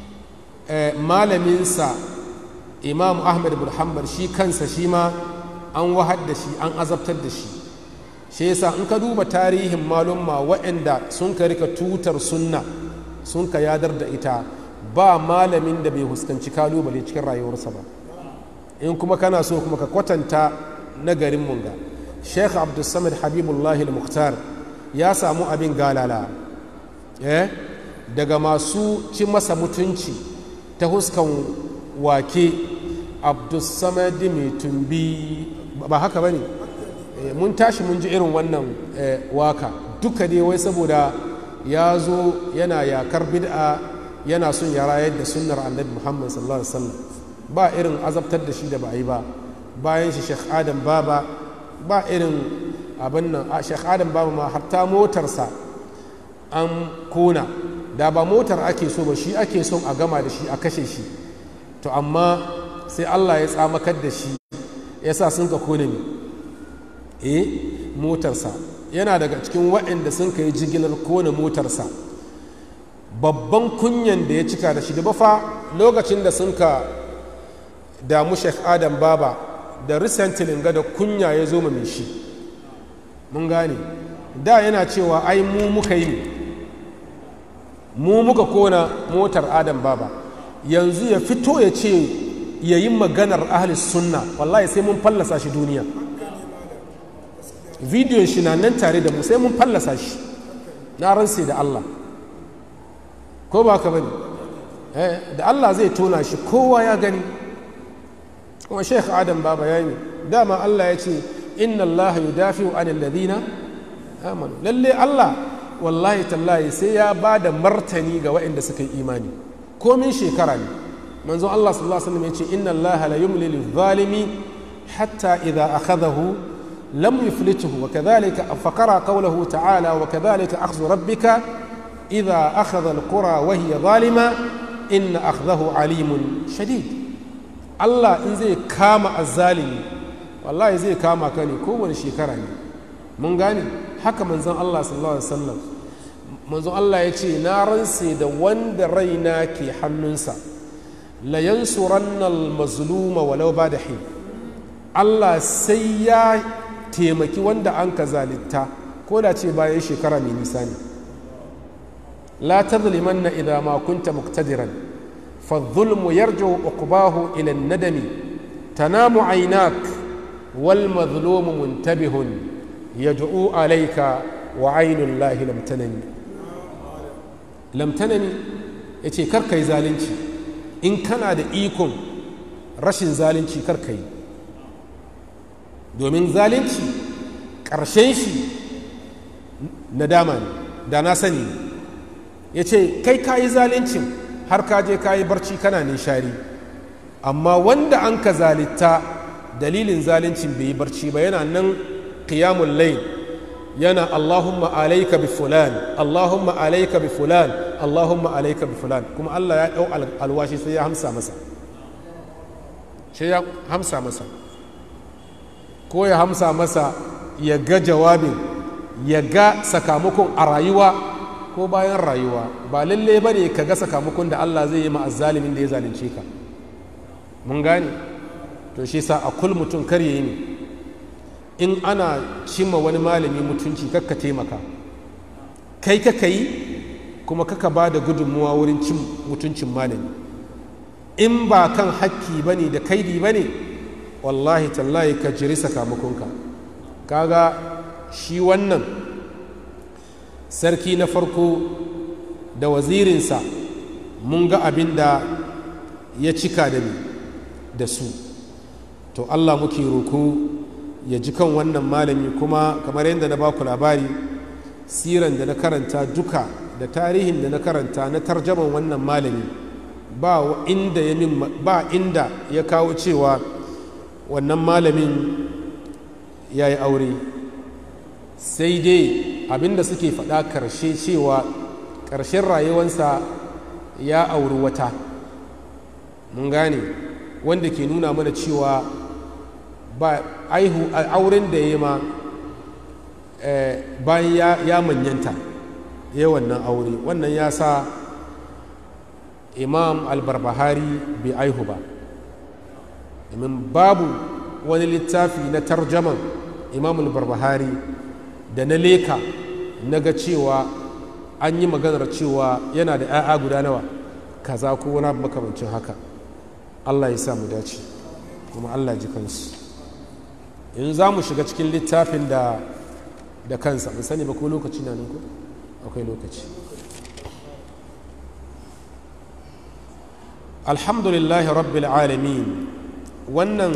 Speaker 1: malaminsa imam ahmad bin hanbal shi kansa shi ma an wahar da shi an azabtar da shi shi yasa in ka duba tarihin malumma waɗanda sun ka rika tutar sunna sun ka yadar da ita ba malamin da bai huskanci kalubale cikin rayuwarsa ba in kuma kana so kuma ka kwatanta na garin munga sheikh abdulsamid habibullahi al-mukhtar ya samu abin galala eh daga masu ci masa mutunci ta huskan wake abdulsamad mai tumbi ba haka ba ne mun tashi mun ji irin wannan waka duka dai wai saboda ya zo yana yakar bid'a yana son ya rayar da sunnar annabi muhammad sallallahu alaihi wasallam ba irin azabtar da shi da ba a yi ba bayan shi sheikh adam baba ba irin abin nan a sheikh adam baba ma hatta motarsa an kona da ba motar ake so ba shi ake son a gama da shi a kashe shi to amma sai allah ya tsamakar da shi ya sa sun ka kone ne eh motarsa yana daga cikin waɗanda sun ka yi jigilar kone motarsa babban kunyan da ya cika da shi da bafa lokacin da sun ka damu sheikh adam baba da recently ga da kunya ya zo mai shi mun gane da yana cewa ai mu muka yi mu muka kona motar adam baba yanzu ya fito ya ce ya yi maganar ahlis sunna wallahi sai mun fallasa shi duniya bidiyon shi na nan tare da mu sai mun fallasa shi na ransa da allah ko ba ka bane da allah zai tona shi kowa ya gani kuma sheikh adam ba bayani dama allah ya ce inna allah yudafi'u anil ladina amanu lalle allah wallahi tallahi sai ya ba da martani ga waɗanda suka yi imani komin shekara ne manzon allah sallallahu alaihi wasallam ya ce inna allah la yumli lil zalimi hatta idza akhadahu lam yuflituhu wa kadhalika faqara qawluhu ta'ala wa kadhalika akhdhu rabbika idza akhadha al qura wa hiya zalima inna akhdahu alimun shadid Allah in zai kama azzalimi wallahi zai kama ka ne kowane shekara ne mun gane haka manzon Allah sallallahu alaihi wasallam manzon Allah ya ce na ranse da wanda raina ke hannunsa la yansuranna al-mazluma walau ba da hin Allah sai ya taimaki wanda an ka zalitta ko da ce bayan shekara mai nisa ne la tazlimanna idza ma kunta muqtadiran فالظلم يرجع عقباه إلى الندم تنام عيناك والمظلوم منتبه يدعو عليك وعين الله لم تنم لم تنم yace karka yi zalunci in kana da ikon rashin zalunci karka yi domin zalunci ƙarshen shi nadama ne da na sani ya ce kai ka yi zaluncin har ka je ka yi barci kana nishari amma wanda an ka zalitta dalilin zaluncin bai yi barci ba yana nan qiyamul layl yana Allahumma alayka bi fulan Allahumma alayka bi fulan Allahumma alayka bi fulan kuma Allah ya dau alwashi sai ya hamsa masa sai ya hamsa masa ko ya hamsa masa ya ga jawabin ya ga sakamakon a rayuwa ko bayan rayuwa ba lalle ba ne ka ga sakamakon da Allah zai yi ma'azzalimin da ya zalunce ka mun gane to shi sa a kul mutum kar ya yi ne in ana cimma wani malami mutunci kakka taimaka kai kaka yi kuma kaka ba da gudunmuwa wurin cin mutuncin malami in ba kan hakki ba ne da kaidi ba ne wallahi tallahi ka jiri sakamakonka kaga shi wannan sarki na farko da wazirinsa mun ga abin da ya cika da da su to allah muke roko ya ji kan wannan malami kuma kamar yadda na baku labari siran da na karanta duka da tarihin da na karanta na tarjaman wannan malami ba inda ya ba inda ya kawo cewa wannan malamin ya yi aure sai dai abinda suke faɗa ƙarshe cewa ƙarshen rayuwansa ya auri wata mun gane wanda ke nuna mana cewa ba aihu auren da ya ma bayan ya manyanta ya wannan aure wannan ya sa imam albarbahari bai aihu ba domin babu wani littafi na tarjaman imam albarbahari da na leka na ga cewa an yi maganar cewa yana da 'ya'ya guda nawa kaza ko wani makamancin haka allah ya sa mu dace kuma allah ji kansu in za mu shiga cikin littafin da da kansa mun sani ba ko lokaci na nan ko akwai lokaci alhamdulillahi rabbil alamin wannan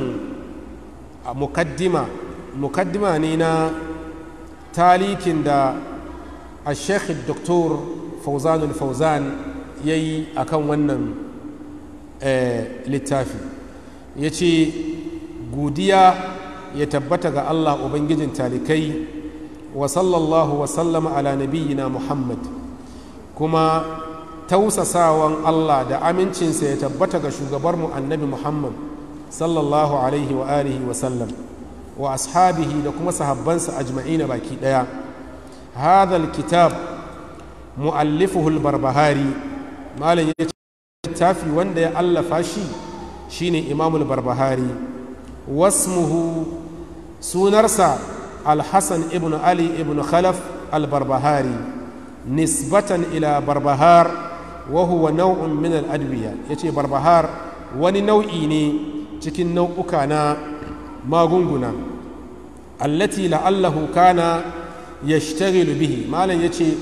Speaker 1: mukaddima mukaddima ne na talikin da a sheikh doktor fauzanul fauzan ya yi a kan wannan littafi ya ce godiya ya tabbata ga allah ubangijin talikai wa sallallahu wa sallama ala nabiyyina muhammad kuma tausasawan allah da amincinsa ya tabbata ga shugabarmu annabi muhammad sallallahu alaihi wa alihi wa sallam wa ashabihi da kuma sahabbansa ajma'ina baki daya hadha alkitab muallifuhu albarbahari malam ya ce littafi wanda ya allafa shi shine imam albarbahari wasmuhu sunarsa alhassan ibn ali ibn khalaf albarbahari nisbatan ila barbahar wa huwa nau'un min al-adwiya yace barbahar wani nau'i ne cikin nau'uka na magunguna allati la'allahu kana yashtaghilu bihi malam yace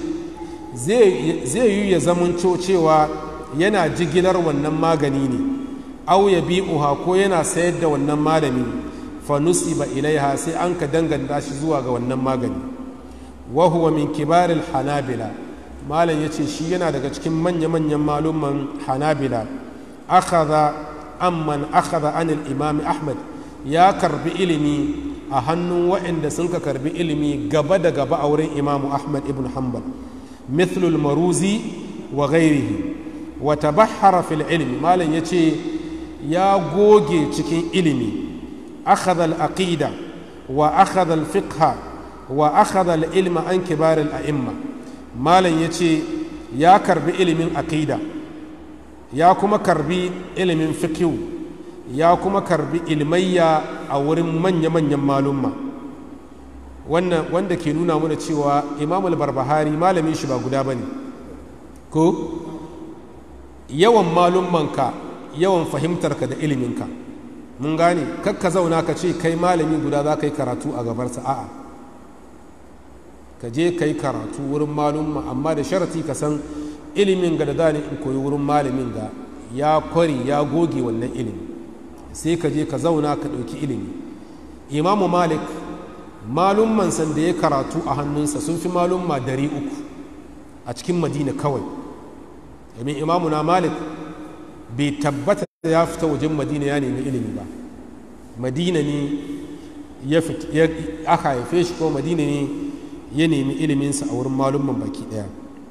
Speaker 1: zai yi ya zamanto cewa yana jigilar wannan magani ne au ya bi'uha ko yana sayar da wannan malami fa nusiba ilaiha sai an ka danganta shi zuwa ga wannan magani wa huwa min kibaril hanabila malam yace shi yana daga cikin manya-manyan malumman hanabila akhadha amman akhadha anil imam ahmad ya karbi ilimi a hannun waɗanda sun ka karbi ilimi gaba da gaba a wurin imamu ahmad ibn hanbal mithlul maruzi wa ghairihi wa tabahhara fil ilmi malam yace ya goge cikin ilimi akhadha al aqida wa akhadha al fiqha wa akhadha al ilma an kibar al a'imma malam yace ya karbi ilimin aqida ya kuma karbi ilimin fiqh ya kuma karbi ilmayya a wurin manya-manyan malumma wannan wanda ke nuna mana cewa imam al-barbahari malamin shi ba guda ba ne ko yawan malummanka yawan fahimtarka da iliminka mun gane kakka zauna ka ce kai malami guda za ka yi karatu a gabarsa a'a ka je ka yi karatu wurin malumma amma da sharati ka san ilimin ga da za in koyi wurin malamin ga ya kwari ya goge wannan ilimi sai ka je ka zauna ka ɗauki ilimi imamu malik malumman san da ya karatu a hannunsa sun fi malumma dari uku a cikin madina kawai domin imamu na malik bai tabbata ya fita wajen madina ya nemi ilimi ba madina ne ya aka haife shi ko madina ne ya nemi iliminsa a wurin malumman baki daya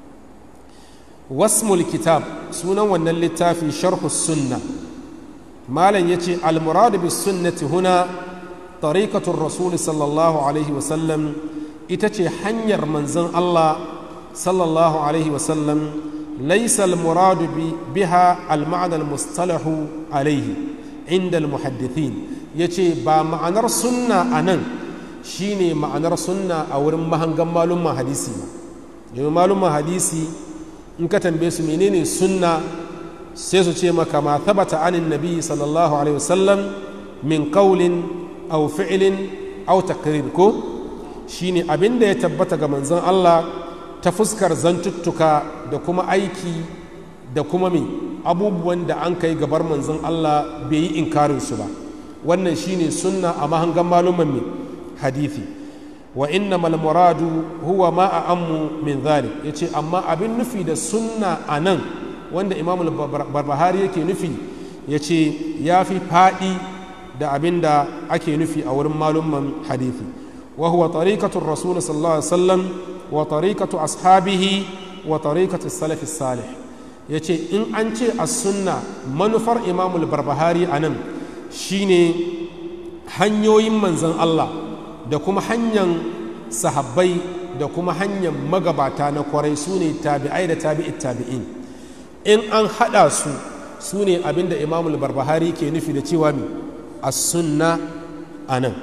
Speaker 1: wasmul kitab sunan wannan littafi sharhu sunna malam ya ce almuradu bis sunnati huna tariqatul rasul sallallahu alaihi wasallam ita ce hanyar manzon Allah sallallahu alaihi wasallam laisa almuradu biha alma'ana almustalahu alaihi inda almuhaddithin yace ba ma'anar sunna anan shine ma'anar sunna a wurin mahangan malumman hadisi ba domin malumman hadisi in ka tambaye su menene sunna sai su ce maka ma thabata anin nabi sallallahu alaihi wasallam min qawlin aw fi'lin aw takrir ko shine abinda ya tabbata ga manzon Allah ta fuskar zantuttuka da kuma aiki da kuma me abubuwan da an kai gabar manzon Allah bai yi inkarin su ba wannan shine sunna a mahangan maluman me hadithi wa innamal muradu huwa ma a'ammu min dhalik yace amma abin nufi da sunna anan wanda Imam Barbahari yake nufi yace ya fi fadi da abin da ake nufi a wurin malumman hadithi wa huwa tariqatur rasul sallallahu alaihi wasallam wa tariqatu ashabihi wa tariqatu salaf salih yace in an ce as-sunna manufar Imam Barbahari anan shine hanyoyin manzon Allah da kuma hanyar sahabbai da kuma hanyar magabata na kwarai su ne tabi'ai da tabi'it tabi'in in an haɗa su su ne abinda imamul barbahari ke nufi da cewa mi a sunna a nan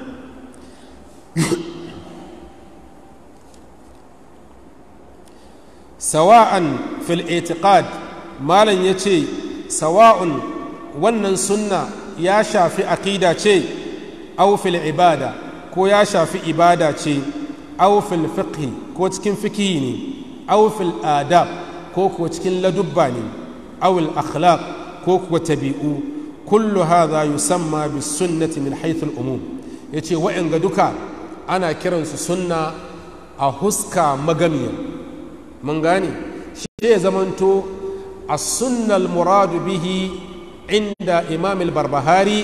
Speaker 1: sawa'an fil itiqad malam ya ce sawa'un wannan sunna ya shafi aƙida ce au fil ibada ko ya shafi ibada ce aw fil fiqhi ko cikin fikihi ne aw fil adab ko kuwa cikin ladubba ne aw al akhlaq ko kuwa tabi'u kullu hadha yusamma bis sunnati min haythu al umum yace wa'anga duka ana kiransu sunna a huska magamiya mun gane shi ya zamanto as-sunna al murad bihi inda imam al barbahari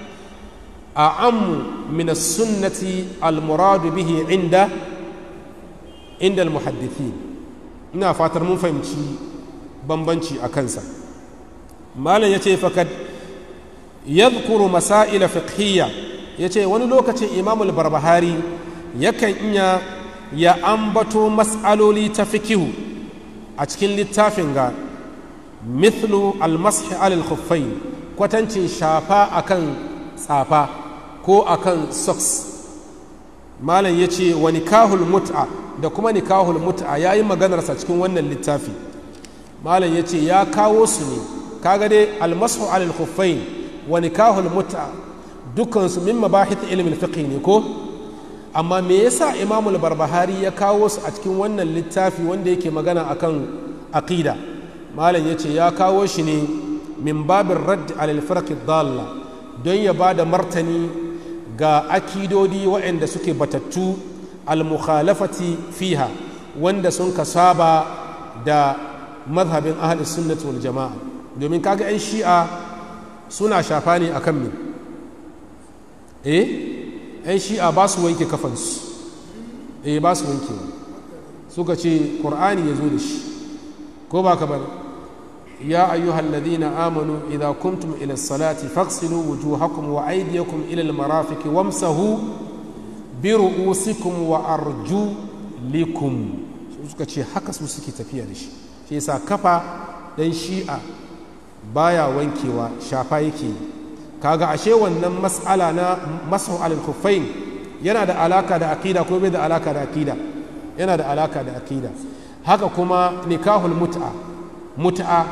Speaker 1: أعم من السنة المراد به عند عند المحدثين ina fatar mun fahimci bambanci a kansa malam ya ce fakad yadhkuru masaila fiqhiyya ya ce wani lokacin imamul barbahari yakan iya ya ambato mas'aloli ta fikihu a cikin littafin ga mithlu almashi alal khuffain kwatancin shafa akan tsafa ko akan socks malam ya ce wa nikahul mut'a da kuma nikahul mut'a ya yi maganarsa cikin wannan littafi malam ya ce ya kawo su ne kaga dai almasu alal khuffain wa nikahul mut'a dukansu min mabahith ilmin fiqh ne ko amma me yasa imamul barbahari ya kawo su a cikin wannan littafi wanda yake magana akan aqida malam ya ce ya kawo shi ne min babin radd alal firq dalla don ya ba da martani ga akidodi waɗanda suke batattu al-mukhalafati fiha wanda sun ka saba da mazhabin ahli sunnati wal jama'a domin kaga 'yan shi'a suna shafa ne akan min eh 'yan shi'a ba su wanke kafansu eh ba su wanke suka ce ƙur'ani ya zo da shi ko ba ka bane يا أيها الذين آمنوا إذا كنتم إلى الصلاة فاغسلوا وجوهكم وأيديكم إلى المرافق وامسحوا برؤوسكم وأرجلكم suka ce haka su suke tafiya da shi shi yasa kafa dan shi'a baya wankewa shafa yake kaga ashe wannan mas'ala na masu alal khuffain yana da alaka da aqida ko bai da alaka da aqida yana da alaka da aqida haka kuma nikahul mut'a mut'a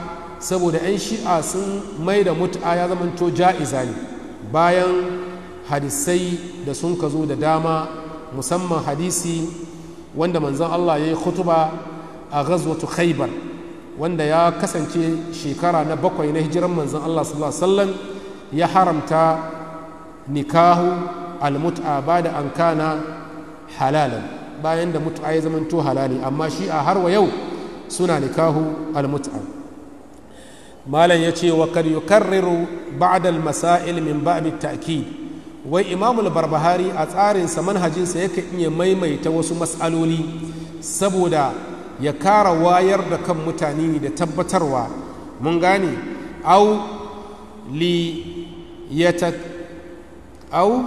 Speaker 1: saboda 'yan shi'a sun mai da mut'a ya zamanto ja'iza ne bayan hadisai da sun ka zo da dama musamman hadisi wanda manzon Allah ya yi khutuba a ghazwatu khaybar wanda ya kasance shekara na bakwai na hijiran manzon Allah sallallahu alaihi wasallam ya haramta nikahu almut'a ba da an kana halalan bayan da mut'a ya zamanto halali amma shi a har wa yau suna nikahu almut'a malam ya ce wa kad yukarriru ba'da almasail min ba'd ta'kid wai imamul barbahari a tsarinsa manhajinsa yake iya maimaita wasu matsaloli saboda ya kara wayar da kan mutane da tabbatarwa mun gane au li yata au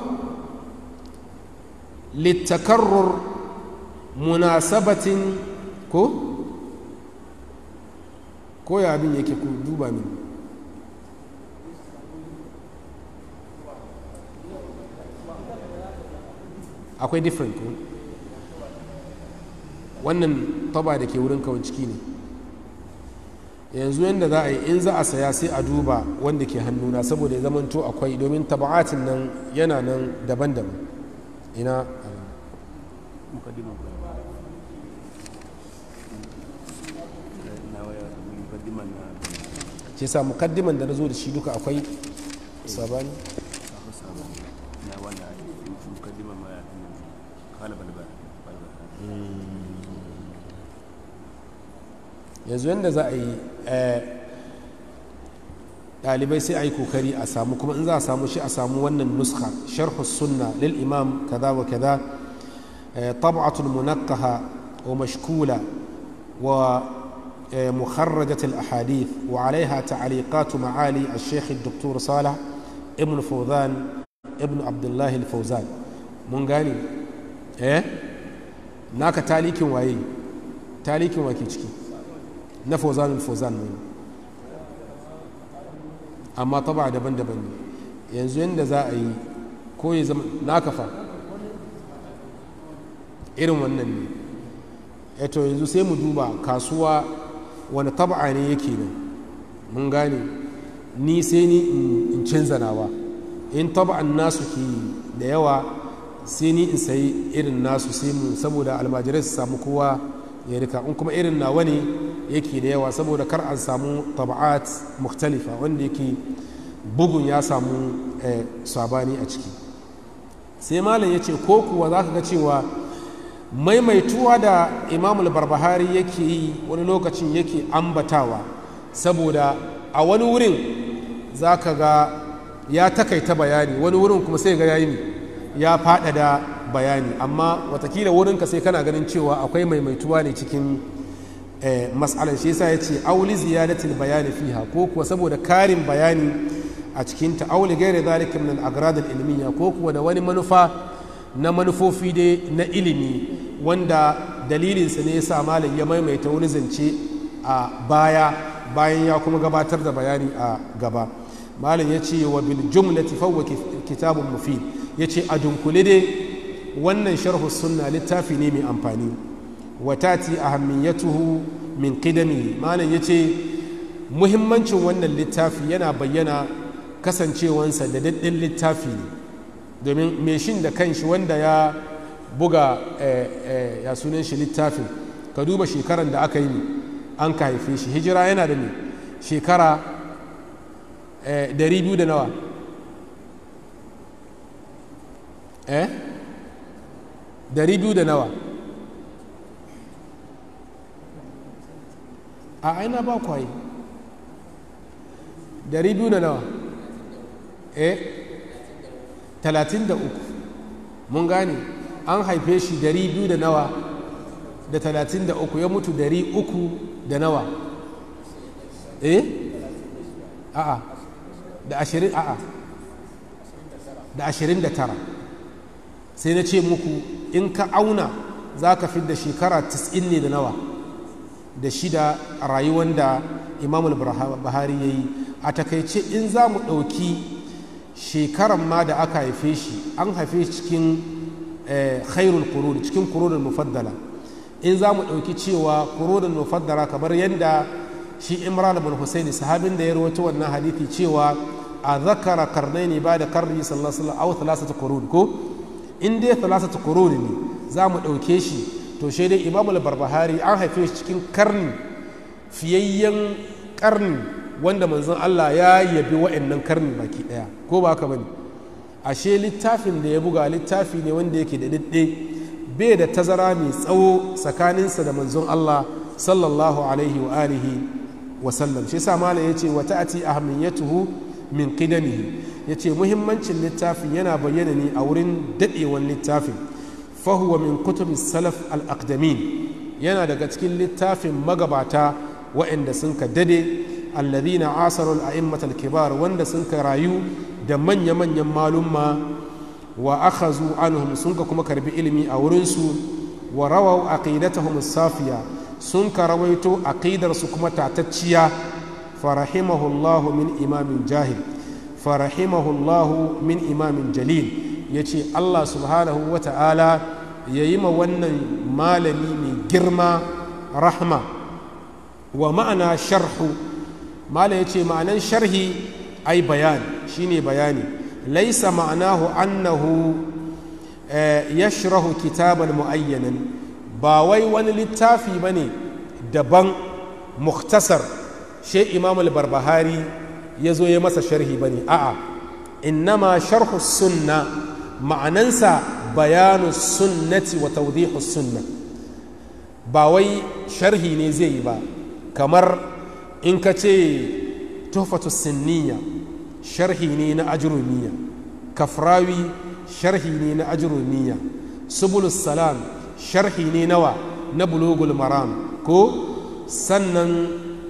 Speaker 1: littakarrur munasabatin ko ko ya abin yake ku duba min akwai different ko wannan taba da ke wurin kawai ciki ne yanzu yadda za a yi in za a saya sai a duba wanda ke hannuna saboda ya zamanto akwai domin taba'atin nan yana nan daban-daban ina ce sa mukaddiman da na zo da shi duka akwai sabani yanzu yadda za a yi ɗalibai sai a yi kokari a samu kuma in za a samu shi a samu wannan nuska sharhu sunna lil imam kaza wa kaza طبعة منقحة ومشكولة ومخرجة الأحاديث وعليها تعليقات معالي الشيخ الدكتور صالح ابن فوزان ابن عبد الله الفوزان من قاني ايه ناك تاليك وايه تاليك واكي na fozan fozan ne amma taba daban-daban ne yanzu yadda za a yi ko ya zama na kafa irin wannan ne eto yanzu sai mu duba kasuwa wani taba ne yake nan mun gane ni sai ni in canza nawa in taba'an nasu ke da yawa sai ni in sayi irin nasu sai mu saboda almajirai su samu kowa ya rika in kuma irin nawa ne yake da yawa saboda kar an samu taba'at mukhtalifa wanda yake bugun ya samu sabani a ciki sai malam ya ce ko kuwa za ka ga cewa maimaituwa da imamul barbahari yake yi wani lokacin yake ambatawa saboda a wani wurin za ka ga ya takaita bayani wani wurin kuma sai ga yayi ya faɗaɗa bayani amma watakila wurinka sai kana ganin cewa akwai maimaituwa ne cikin mas'alan shi yasa ya ce auli ziyadatil bayani fiha ko kuwa saboda karin bayani a cikin ta auli gairi zalika min al-agrad al-ilmiya ko kuwa da wani manufa na manufofi dai na ilimi wanda dalilinsa ne yasa malam ya maimaita wani zance a baya bayan ya kuma gabatar da bayani a gaba malam ya ce wa bil jumlati fawwa kitabun mufid ya ce a dunkule dai wannan sharhu sunna littafi ne mai amfani watati ahammiyatuhu min qidami malam ya ce muhimmancin wannan littafi yana bayyana kasancewansa da daɗin littafi ne domin meshin da kanshi wanda ya buga ya sunan shi littafin ka duba shekaran da aka yi an ka haife shi hijira yana da ne shekara 200 da nawa eh 200 da nawa a aina ba kwaye 200 da nawa eh 33 mun gane an haife shi 200 da nawa da 33 ya mutu 300 da nawa eh a'a da 20 a'a da 29 sai na ce muku in ka auna za ka fi da shekara 90 ne da nawa da shida a rayuwar da imamul bahari ya yi a takaice in za mu ɗauki shekaran ma da aka haife shi an haife shi cikin khairul kuruni cikin kurunin mufaddala in za mu ɗauki cewa kurunin mufaddala kamar yadda shi imran bin husaini sahabin da ya rawaito wannan hadithi cewa a zakara karnaini ba da karni sallallahu alaihi wasallam aw thalathatu qurun ko in dai thalathatu qurun ne za mu ɗauke shi to shi dai imamul barbahari an haife shi cikin karni fiyayyen karni wanda manzon Allah ya yabi wa'annan karni baki daya ko ba haka bane ashe littafin da ya buga littafi ne wanda yake da didde bai da tazara mai tsawo tsakaninsa da manzon Allah sallallahu alaihi wa alihi wa sallam shi yasa malam yace wa ta'ati ahamiyatuhu min qidamihi yace muhimmancin littafin yana bayyana ne a wurin dadewan littafin fahuwa min kutubis salaf al-aqdamin yana daga cikin littafin magabata waɗanda sun ka dade alladhina asarul a'immatal kibar wanda sun ka rayu da manya-manyan malumma wa akhazu anhum sun ka kuma karbi ilimi a wurinsu wa rawaw aqidatahum safiya sun ka rawaito aqidar su kuma tatacciya farahimahullahu min imamin jahil farahimahullahu min imamin jalil yace Allah subhanahu wa ta'ala yayi ma wannan malami mai girma rahma wa ma'ana sharhu malam yace ma'anan sharhi ai bayan shine bayani laisa ma'anahu annahu yashrahu kitaban muayyanan ba wai wani littafi bane daban muktasar she imam al-barbahari ya zo ya masa sharhi bane a'a innama sharhu sunna ma'anansa bayanu sunnati wa tawdihu sunna ba wai sharhi ne zai yi ba kamar in ka ce tuhfatu sinniya sharhi ne na ajrumiya kafrawi sharhi ne na ajrumiya subulus salam sharhi ne nawa na bulugul maram ko sannan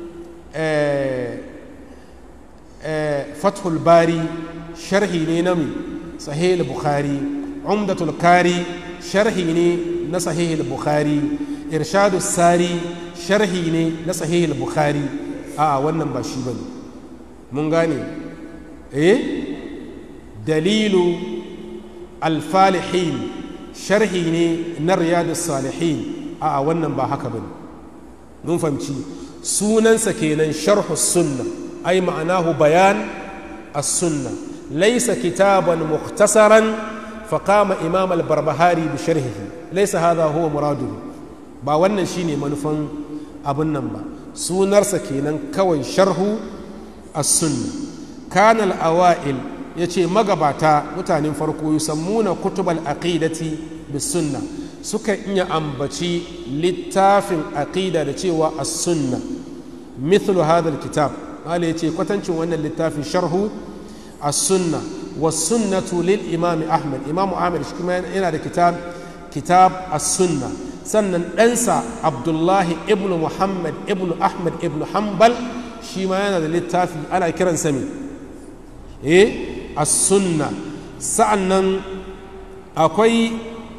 Speaker 1: fathul bari sharhi ne na mai sahih bukhari umdatul kari sharhi ne na sahih bukhari irshadu sari sharhi ne na sahih bukhari a wannan ba shi bane mun gane eh dalilu alfalihin sharhi ne na riyadus salihin a wannan ba haka bane mun fahimci sunansa kenan sharhu sunna ai ma'anahu bayan as-sunna laysa kitaban mukhtasaran فقام إمام البربهاري بشرحه ليس هذا هو مراده ba wannan shine manufan abin nan ba sunarsa kenan kawai sharhu as-sunna kana al-awail yace magabata mutanen farko yusammuna kutubal aqidati bis sunna suka iya ambaci littafin aqida da cewa as-sunna mithlu hadha al-kitab wale yace kwatancin wannan littafin sharhu as-sunna was-sunnatu lil imam ahmad imam ahmad shi kuma yana da kitab kitab as-sunna sannan ɗansa abdullahi ibn muhammad ibn ahmad ibn hanbal shi ma yana da littafi ana kiransa me eh as-sunna sa'annan akwai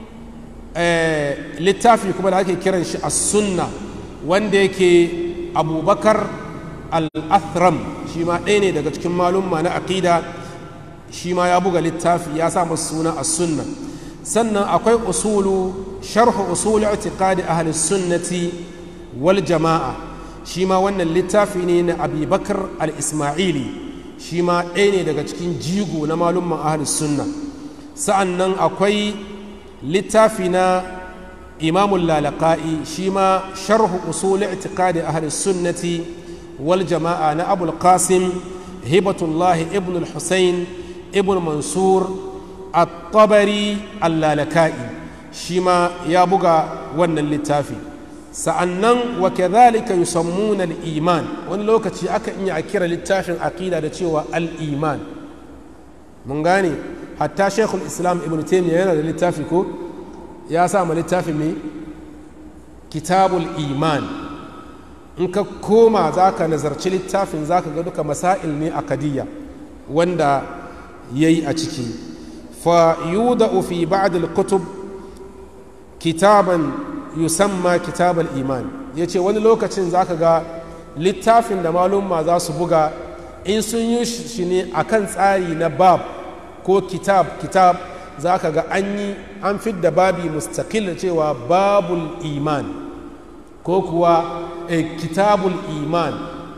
Speaker 1: littafi kuma da ake kiran shi as-sunna wanda yake abubakar al-athram shi ma ɗaya ne daga cikin malumma na aqida shi ma ya buga littafi ya sa masa suna as-sunna sannan akwai usulu sharhu usul i'tiqadi ahli sunnati wal jama'a shi ma wannan littafi ne na abubakar al-ismaili shi ma ɗaya ne daga cikin jigo na malumman ahli sunna sa'annan akwai littafi na imamul lalaka'i shi ma sharhu usul i'tiqadi ahli sunnati wal jama'a na abul qasim hibatullahi ibn al-husayn ibn mansur at-tabari al-lalaka'i shi ma ya buga wannan littafi sa'annan wa kadhalika yusammuna al-iman wani lokaci aka iya a kira littafin aqida da cewa al-iman mun gane hatta shekul islam ibn taymiyyah yana da littafi ko ya sa ma littafi mai kitabul iman in ka koma za ka nazarci littafin za ka ga duka masail ne a kadiyya wanda ya yi a ciki fa yuda'u fi ba'd al-kutub kitaban yusamma kitabal iman ya ce wani lokacin za ka ga littafin da malumma za su buga in sun yi shi ne a kan tsari na bab ko kitab kitab za ka ga an yi an fidda babi mustaqil cewa babul iman ko kuwa eh, kitabul iman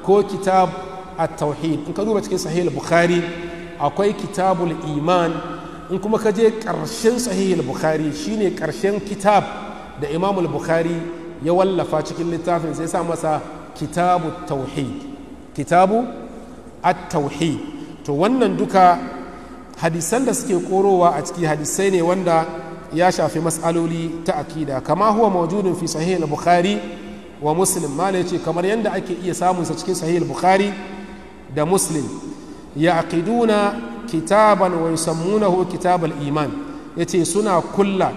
Speaker 1: ko kitab at-tauhid in ka duba cikin sahih bukhari akwai kitabul iman in kuma ka je ƙarshen sahih bukhari shine ƙarshen kitab da imam bukhari ya wallafa cikin littafin sai sa masa kitabu tauhid kitabu at-tauhid to wannan duka hadisan da suke korowa a ciki hadisai ne wanda ya shafi mas'aloli ta akida kama huwa mawjudun fi sahih bukhari wa muslim mala yace kamar yadda ake iya samun sa cikin sahih bukhari da muslim ya aqiduna kitaban wa yusammunahu kitabal iman yace suna kulla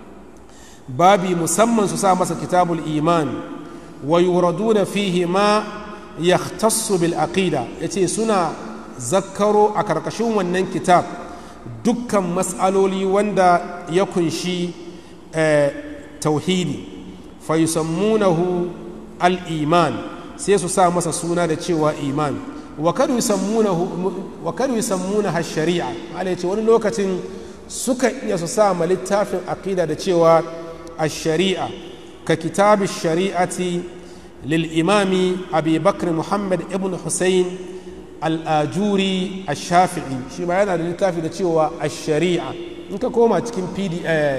Speaker 1: babi musamman su sa masa kitabul iman wa yuraduna fihi ma yahtassu bil aqida yace suna zakkaro a karkashin wannan kitab dukkan mas'aloli wanda ya kunshi tauhidi fa yusammunahu al iman sai su sa masa suna da cewa iman wa kadu yusammunaha shari'a ala yace wani lokacin suka iya su sa ma littafin aqida da cewa الشريعة ككتاب الشريعة للإمام أبي بكر محمد ابن حسين الآجوري الشافعي شي ما yana da littafi da cewa الشريعة in ka koma cikin pd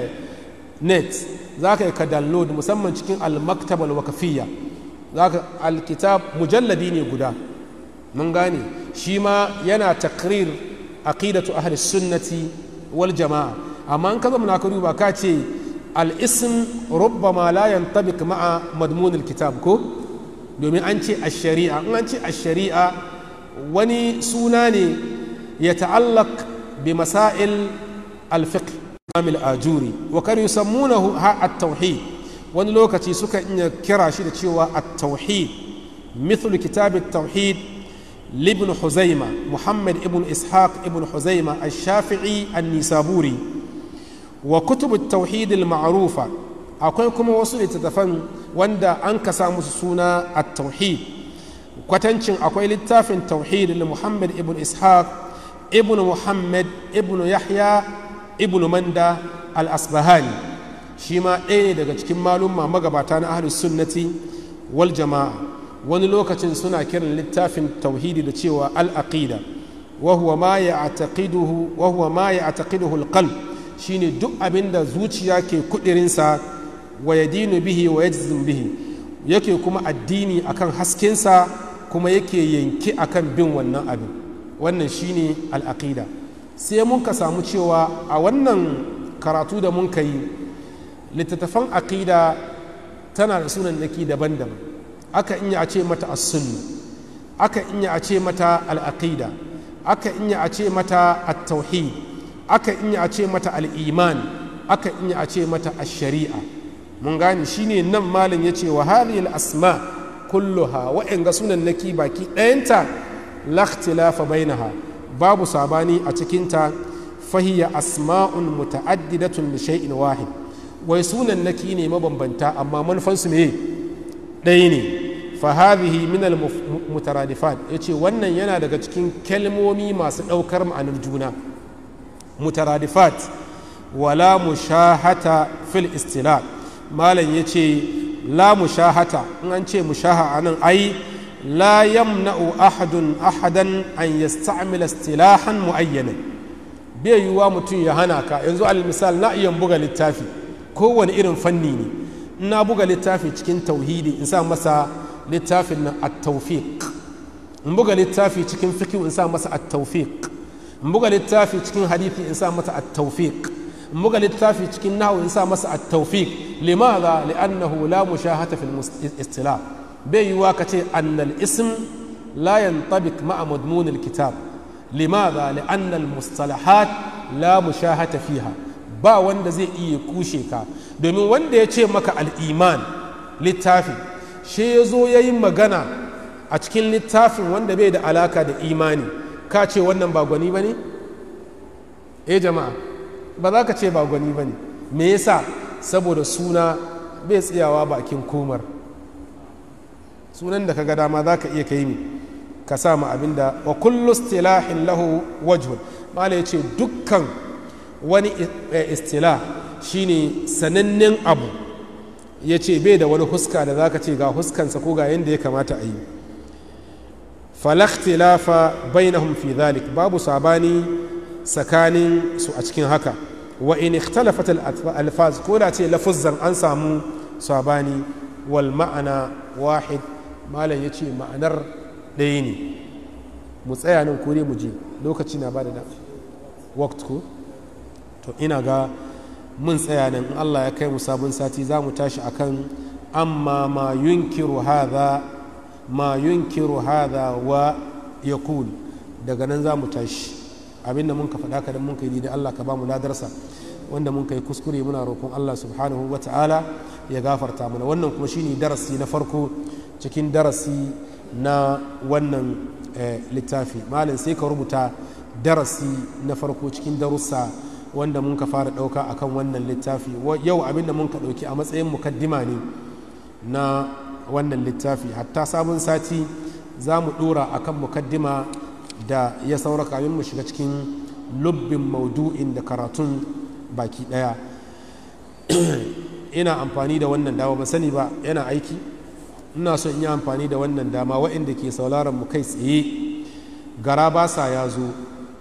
Speaker 1: net za ka yi ka download musamman cikin al-maktab al-wakafiyya za ka al-kitab mujalladi ne guda mun gane shi ma yana takrir aqidatu ahli sunnati wal jama'a amma in ka zama na ka duba ka ce الاسم ربما لا ينطبق مع مضمون الكتاب كو domin an ce a shari'a in an ce a shari'a wani suna ne ya ta'allak bi masail alfiqh amil ajuri wa kar yusammunahu ha at-tauhid wani lokaci suka iya kira shi da cewa at-tauhid mithlu kitab at-tauhid libn huzaima muhammad ibn ishaq ibn huzaima ash-shafi'i an-nisaburi wa kutubu tauhidil ma'rufa akwai kuma wasu littattafan wanda an kasa musu suna a tauhid kwatancin akwai littafin tauhid da muhammad ibn ishaq ibn muhammad ibn yahya ibn manda al-asbahani shi ma ɗaya ne daga cikin malumma magabata na ahlus sunnati wal jama'a wani lokacin suna kiran littafin tauhidi da cewa al-aqida wa huwa ma ya'taqiduhu wa huwa ma ya'taqiduhu al-qalb shine duk abin da zuciya ke kudirinsa wa ya dinu bihi wa ya bihi yake kuma addini akan haskensa kuma yake yanki akan bin wannan abin wannan shine al'aqida sai mun ka samu cewa a wannan karatu da mun ka yi littattafan aqida tana da sunan naki daban-daban aka inya a ce mata as-sunna aka inya a ce mata al-aqida aka inya a ce mata at-tauhid aka inya a ce mata al'iman aka inya a ce mata shari'a mun gane shine nan malin ya ce wa halil asma kulluha wa'anga sunan naki baki ɗayanta lakhtilafa bainaha babu sabani a cikinta fahiya asma'un muta'addidatun li shay'in wahid wai sunan naki ne mabambanta amma manufansu ne ɗaya ne fa hadhihi min al mutaradifat yace wannan yana daga cikin kalmomi masu ɗaukar ma'anar juna mutaradifat wala mushahata fil istila malam ya ce la mushahata in an ce mushaha a nan ai la yamna'u ahadun ahadan an yasta'mila istilahan mu'ayyanan bai yiwuwa mutum ya hana ka yanzu al misal na iya buga littafi kowane irin fanni ne in na buga littafi cikin tauhidi in sa masa littafin na at-tawfiq in buga littafi cikin fiqh in sa masa at-tawfiq in buga littafi cikin hadithi in sa masa at-tawfiq in buga littafi cikin nahwu in sa masa at-tawfiq limadha li'annahu la mushahata fil istilah bai yiwa kace anna al-ism la yantabiq ma'a madmun al-kitab limadha li'anna al-mustalahat la mushahata fiha ba wanda zai iya kushe ka domin wanda ya ce maka al-iman littafi shi ya zo ya yi magana a cikin littafin wanda bai da alaka da imani ka ce wannan ba gwani ba ne? eh jama'a ba za ka ce ba gwani ba ne me yasa saboda suna bai tsayawa bakin komar sunan da ka ga dama za ka iya kai mi ka sa ma abin da wa kullu istilahin lahu wajhun mala ya ce dukkan wani istila shine sanannen abu ya ce bai da wani huska da za ka ce ga huskansa ko ga yadda ya kamata a yi falaktilafa bainahum fi dhalik babu sabani tsakanin su a cikin haka wa in ikhtalafat alfaz ko da ce lafuzzan an samu sabani wal ma'ana wahid malam yace ma'anar ɗaya ne mu tsaya nan ko mu je lokaci na ba da da waqt ko to ina ga mun tsaya nan in Allah ya kai mu sabon sati za mu tashi akan amma ma yunkiru hadha ma yunkiru hadha wa yaqul daga nan za mu tashi abinda mun ka faɗa ka dan mun kai da Allah ka ba mu ladarsa wanda mun kai kuskure muna roƙon Allah subhanahu wa ta'ala ya gafarta mana wannan kuma shine darasi na farko cikin darasi na wannan littafi malam sai ka rubuta darasi na farko cikin darussa wanda mun ka fara ɗauka akan wannan littafi yau abinda mun ka ɗauki a matsayin mukaddima ne na wannan littafi hatta sabon sati za mu ɗora akan mukaddima da ya saura kamin mu shiga cikin lubbin maudu'in da karatun baki ɗaya ina amfani da wannan dama ba sani ba yana aiki ina so in yi amfani da wannan dama waɗanda ke sauraron mu kai tsaye gara ba sa ya zo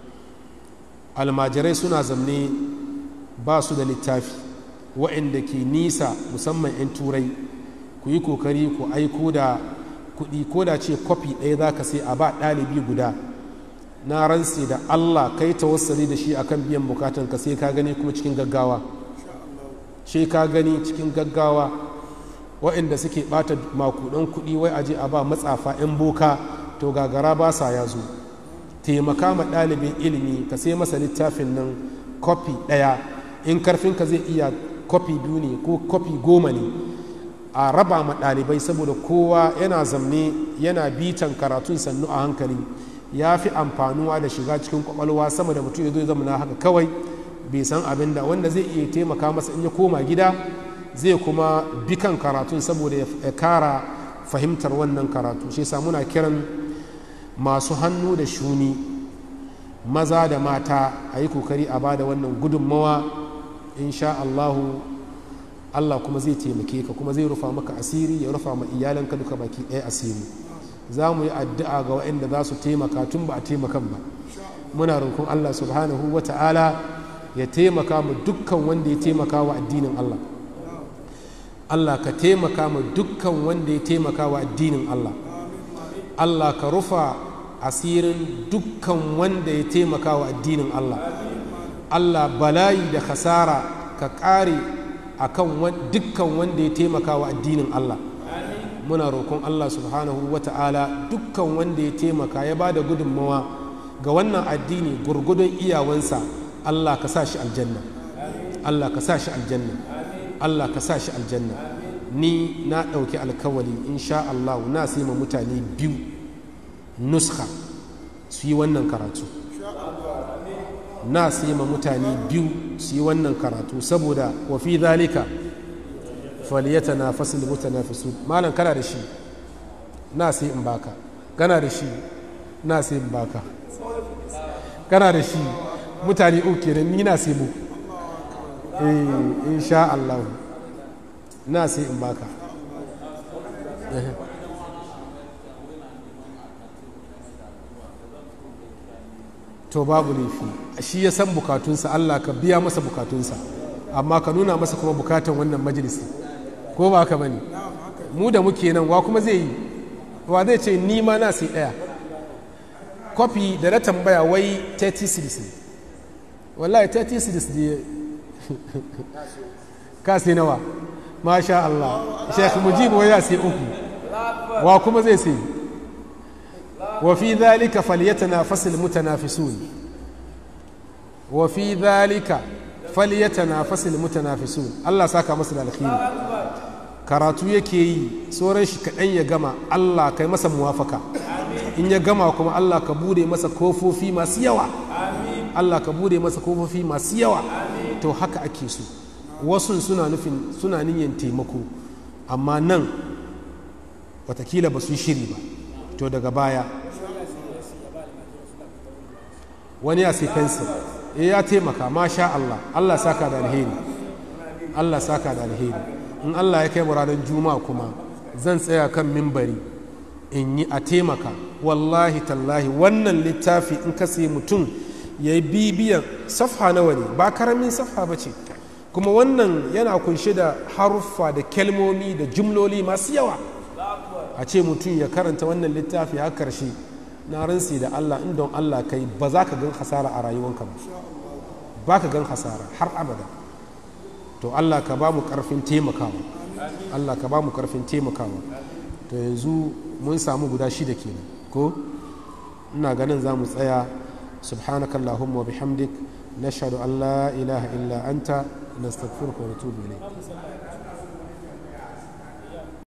Speaker 1: almajirai suna zamne ba su da littafi waɗanda ke nisa musamman 'yan turai ku yi kokari ku aiko da kuɗi ko da ce kwafi ɗaya za ka sai a ba ɗalibi guda na ranse da allah kai tawassali da shi akan biyan bukatan ka sai ka gani kuma cikin gaggawa shi ka gani cikin gaggawa waɗanda suke ɓata makudan kuɗi wai aje a ba matsafa 'yan boka to gagara ba sa ya zo taimaka ma ɗalibin ilimi ka sai masa littafin nan kofi ɗaya in karfinka zai iya kofi biyu ne ko kofi goma ne a raba ma ɗalibai saboda kowa yana zamne yana bitan karatun sannu a hankali ya fi amfanuwa da shiga cikin kwakwalwa sama da mutum ya zo zama na haka kawai bai san abin da wanda zai iya taimaka masa in ya koma gida zai kuma bikan karatun saboda ya kara fahimtar wannan karatu shi yasa muna kiran masu hannu da shuni maza da mata a yi kokari a ba da wannan gudunmawa insha Allahu Allah kuma zai taimake ka kuma zai rufa maka asiri ya rufa ma iyalanka duka baki ɗaya asiri za mu yi addu'a ga waɗanda za su taimaka tun ba a taimakan ba muna roƙon Allah subhanahu wa ta'ala ya taimaka mu dukkan wanda ya taimaka wa addinin Allah Allah ka taimaka mu dukkan wanda ya taimaka wa addinin Allah Allah ka rufa asirin dukkan wanda ya taimaka wa addinin Allah Allah bala'i da khasara ka ƙare a kan dukkan wanda ya taimaka wa addinin Allah muna roƙon Allah subhanahu wa ta'ala dukkan wanda ya taimaka ya ba da gudunmawa ga wannan addini gurgudun iyawansa Allah ka sa shi aljanna Allah ka sa shi aljanna Allah ka sa shi aljanna ni na ɗauki alkawali insha Allah na sai ma mutane biyu nuska su yi wannan karatu na sai ma mutane biyu su yi wannan karatu saboda wa fi zalika faliyata na fasil mutanafisu malam kana da shi na sai in baka kana da shi na sai in baka kana da shi mutane uku da ni na sai mu eh insha Allah na sai in baka to babu laifi shi ya san bukatunsa Allah ka biya masa bukatunsa amma ka nuna masa kuma bukatan wannan majalisi ko ba haka bane mu da muke nan wa kuma zai yi wa zai ce ni ma na sai daya kofi da na tambaya wai 30 cedis ne wallahi 30 cedis ne ka sai nawa masha Allah Sheikh Mujib wai ya sai uku wa kuma zai sai وفي ذلك فليتنافس المتنافسون وفي ذلك فليتنافس المتنافسون الله saka masa da alkhairi karatu yake yi tsoron shi kaɗan ya gama Allah kai masa muwafaka in ya gama kuma Allah ka bude masa kofofi masu yawa Allah ka bude masa kofofi masu yawa to haka ake so wasu suna nufin suna niyyar taimako amma nan watakila ba su shiri ba to daga baya wani ya sai fensir ya taimaka masha Allah Allah saka da alheri Allah saka da alheri in Allah ya kai mu ranar juma'a kuma zan tsaya kan mimbari in yi a taimaka wallahi tallahi wannan littafi in ka sayi mutum ya yi bibiyan safha nawa ne ba karamin safha ba ce kuma wannan yana kunshe da haruffa da kelmomi da jumloli masu yawa a ce mutum ya karanta wannan littafi har karshe na ransi da Allah in don Allah kai ba za ka gan hasara a rayuwanka ba ba ka gan hasara har abada to Allah ka ba mu karfin taimakawa Allah ka ba mu karfin taimakawa to yanzu mun samu guda shida kenan ko ina ganin za mu tsaya subhanakallahumma wa bihamdik nashhadu an la ilaha illa anta nastaghfiruka wa natubu ilayk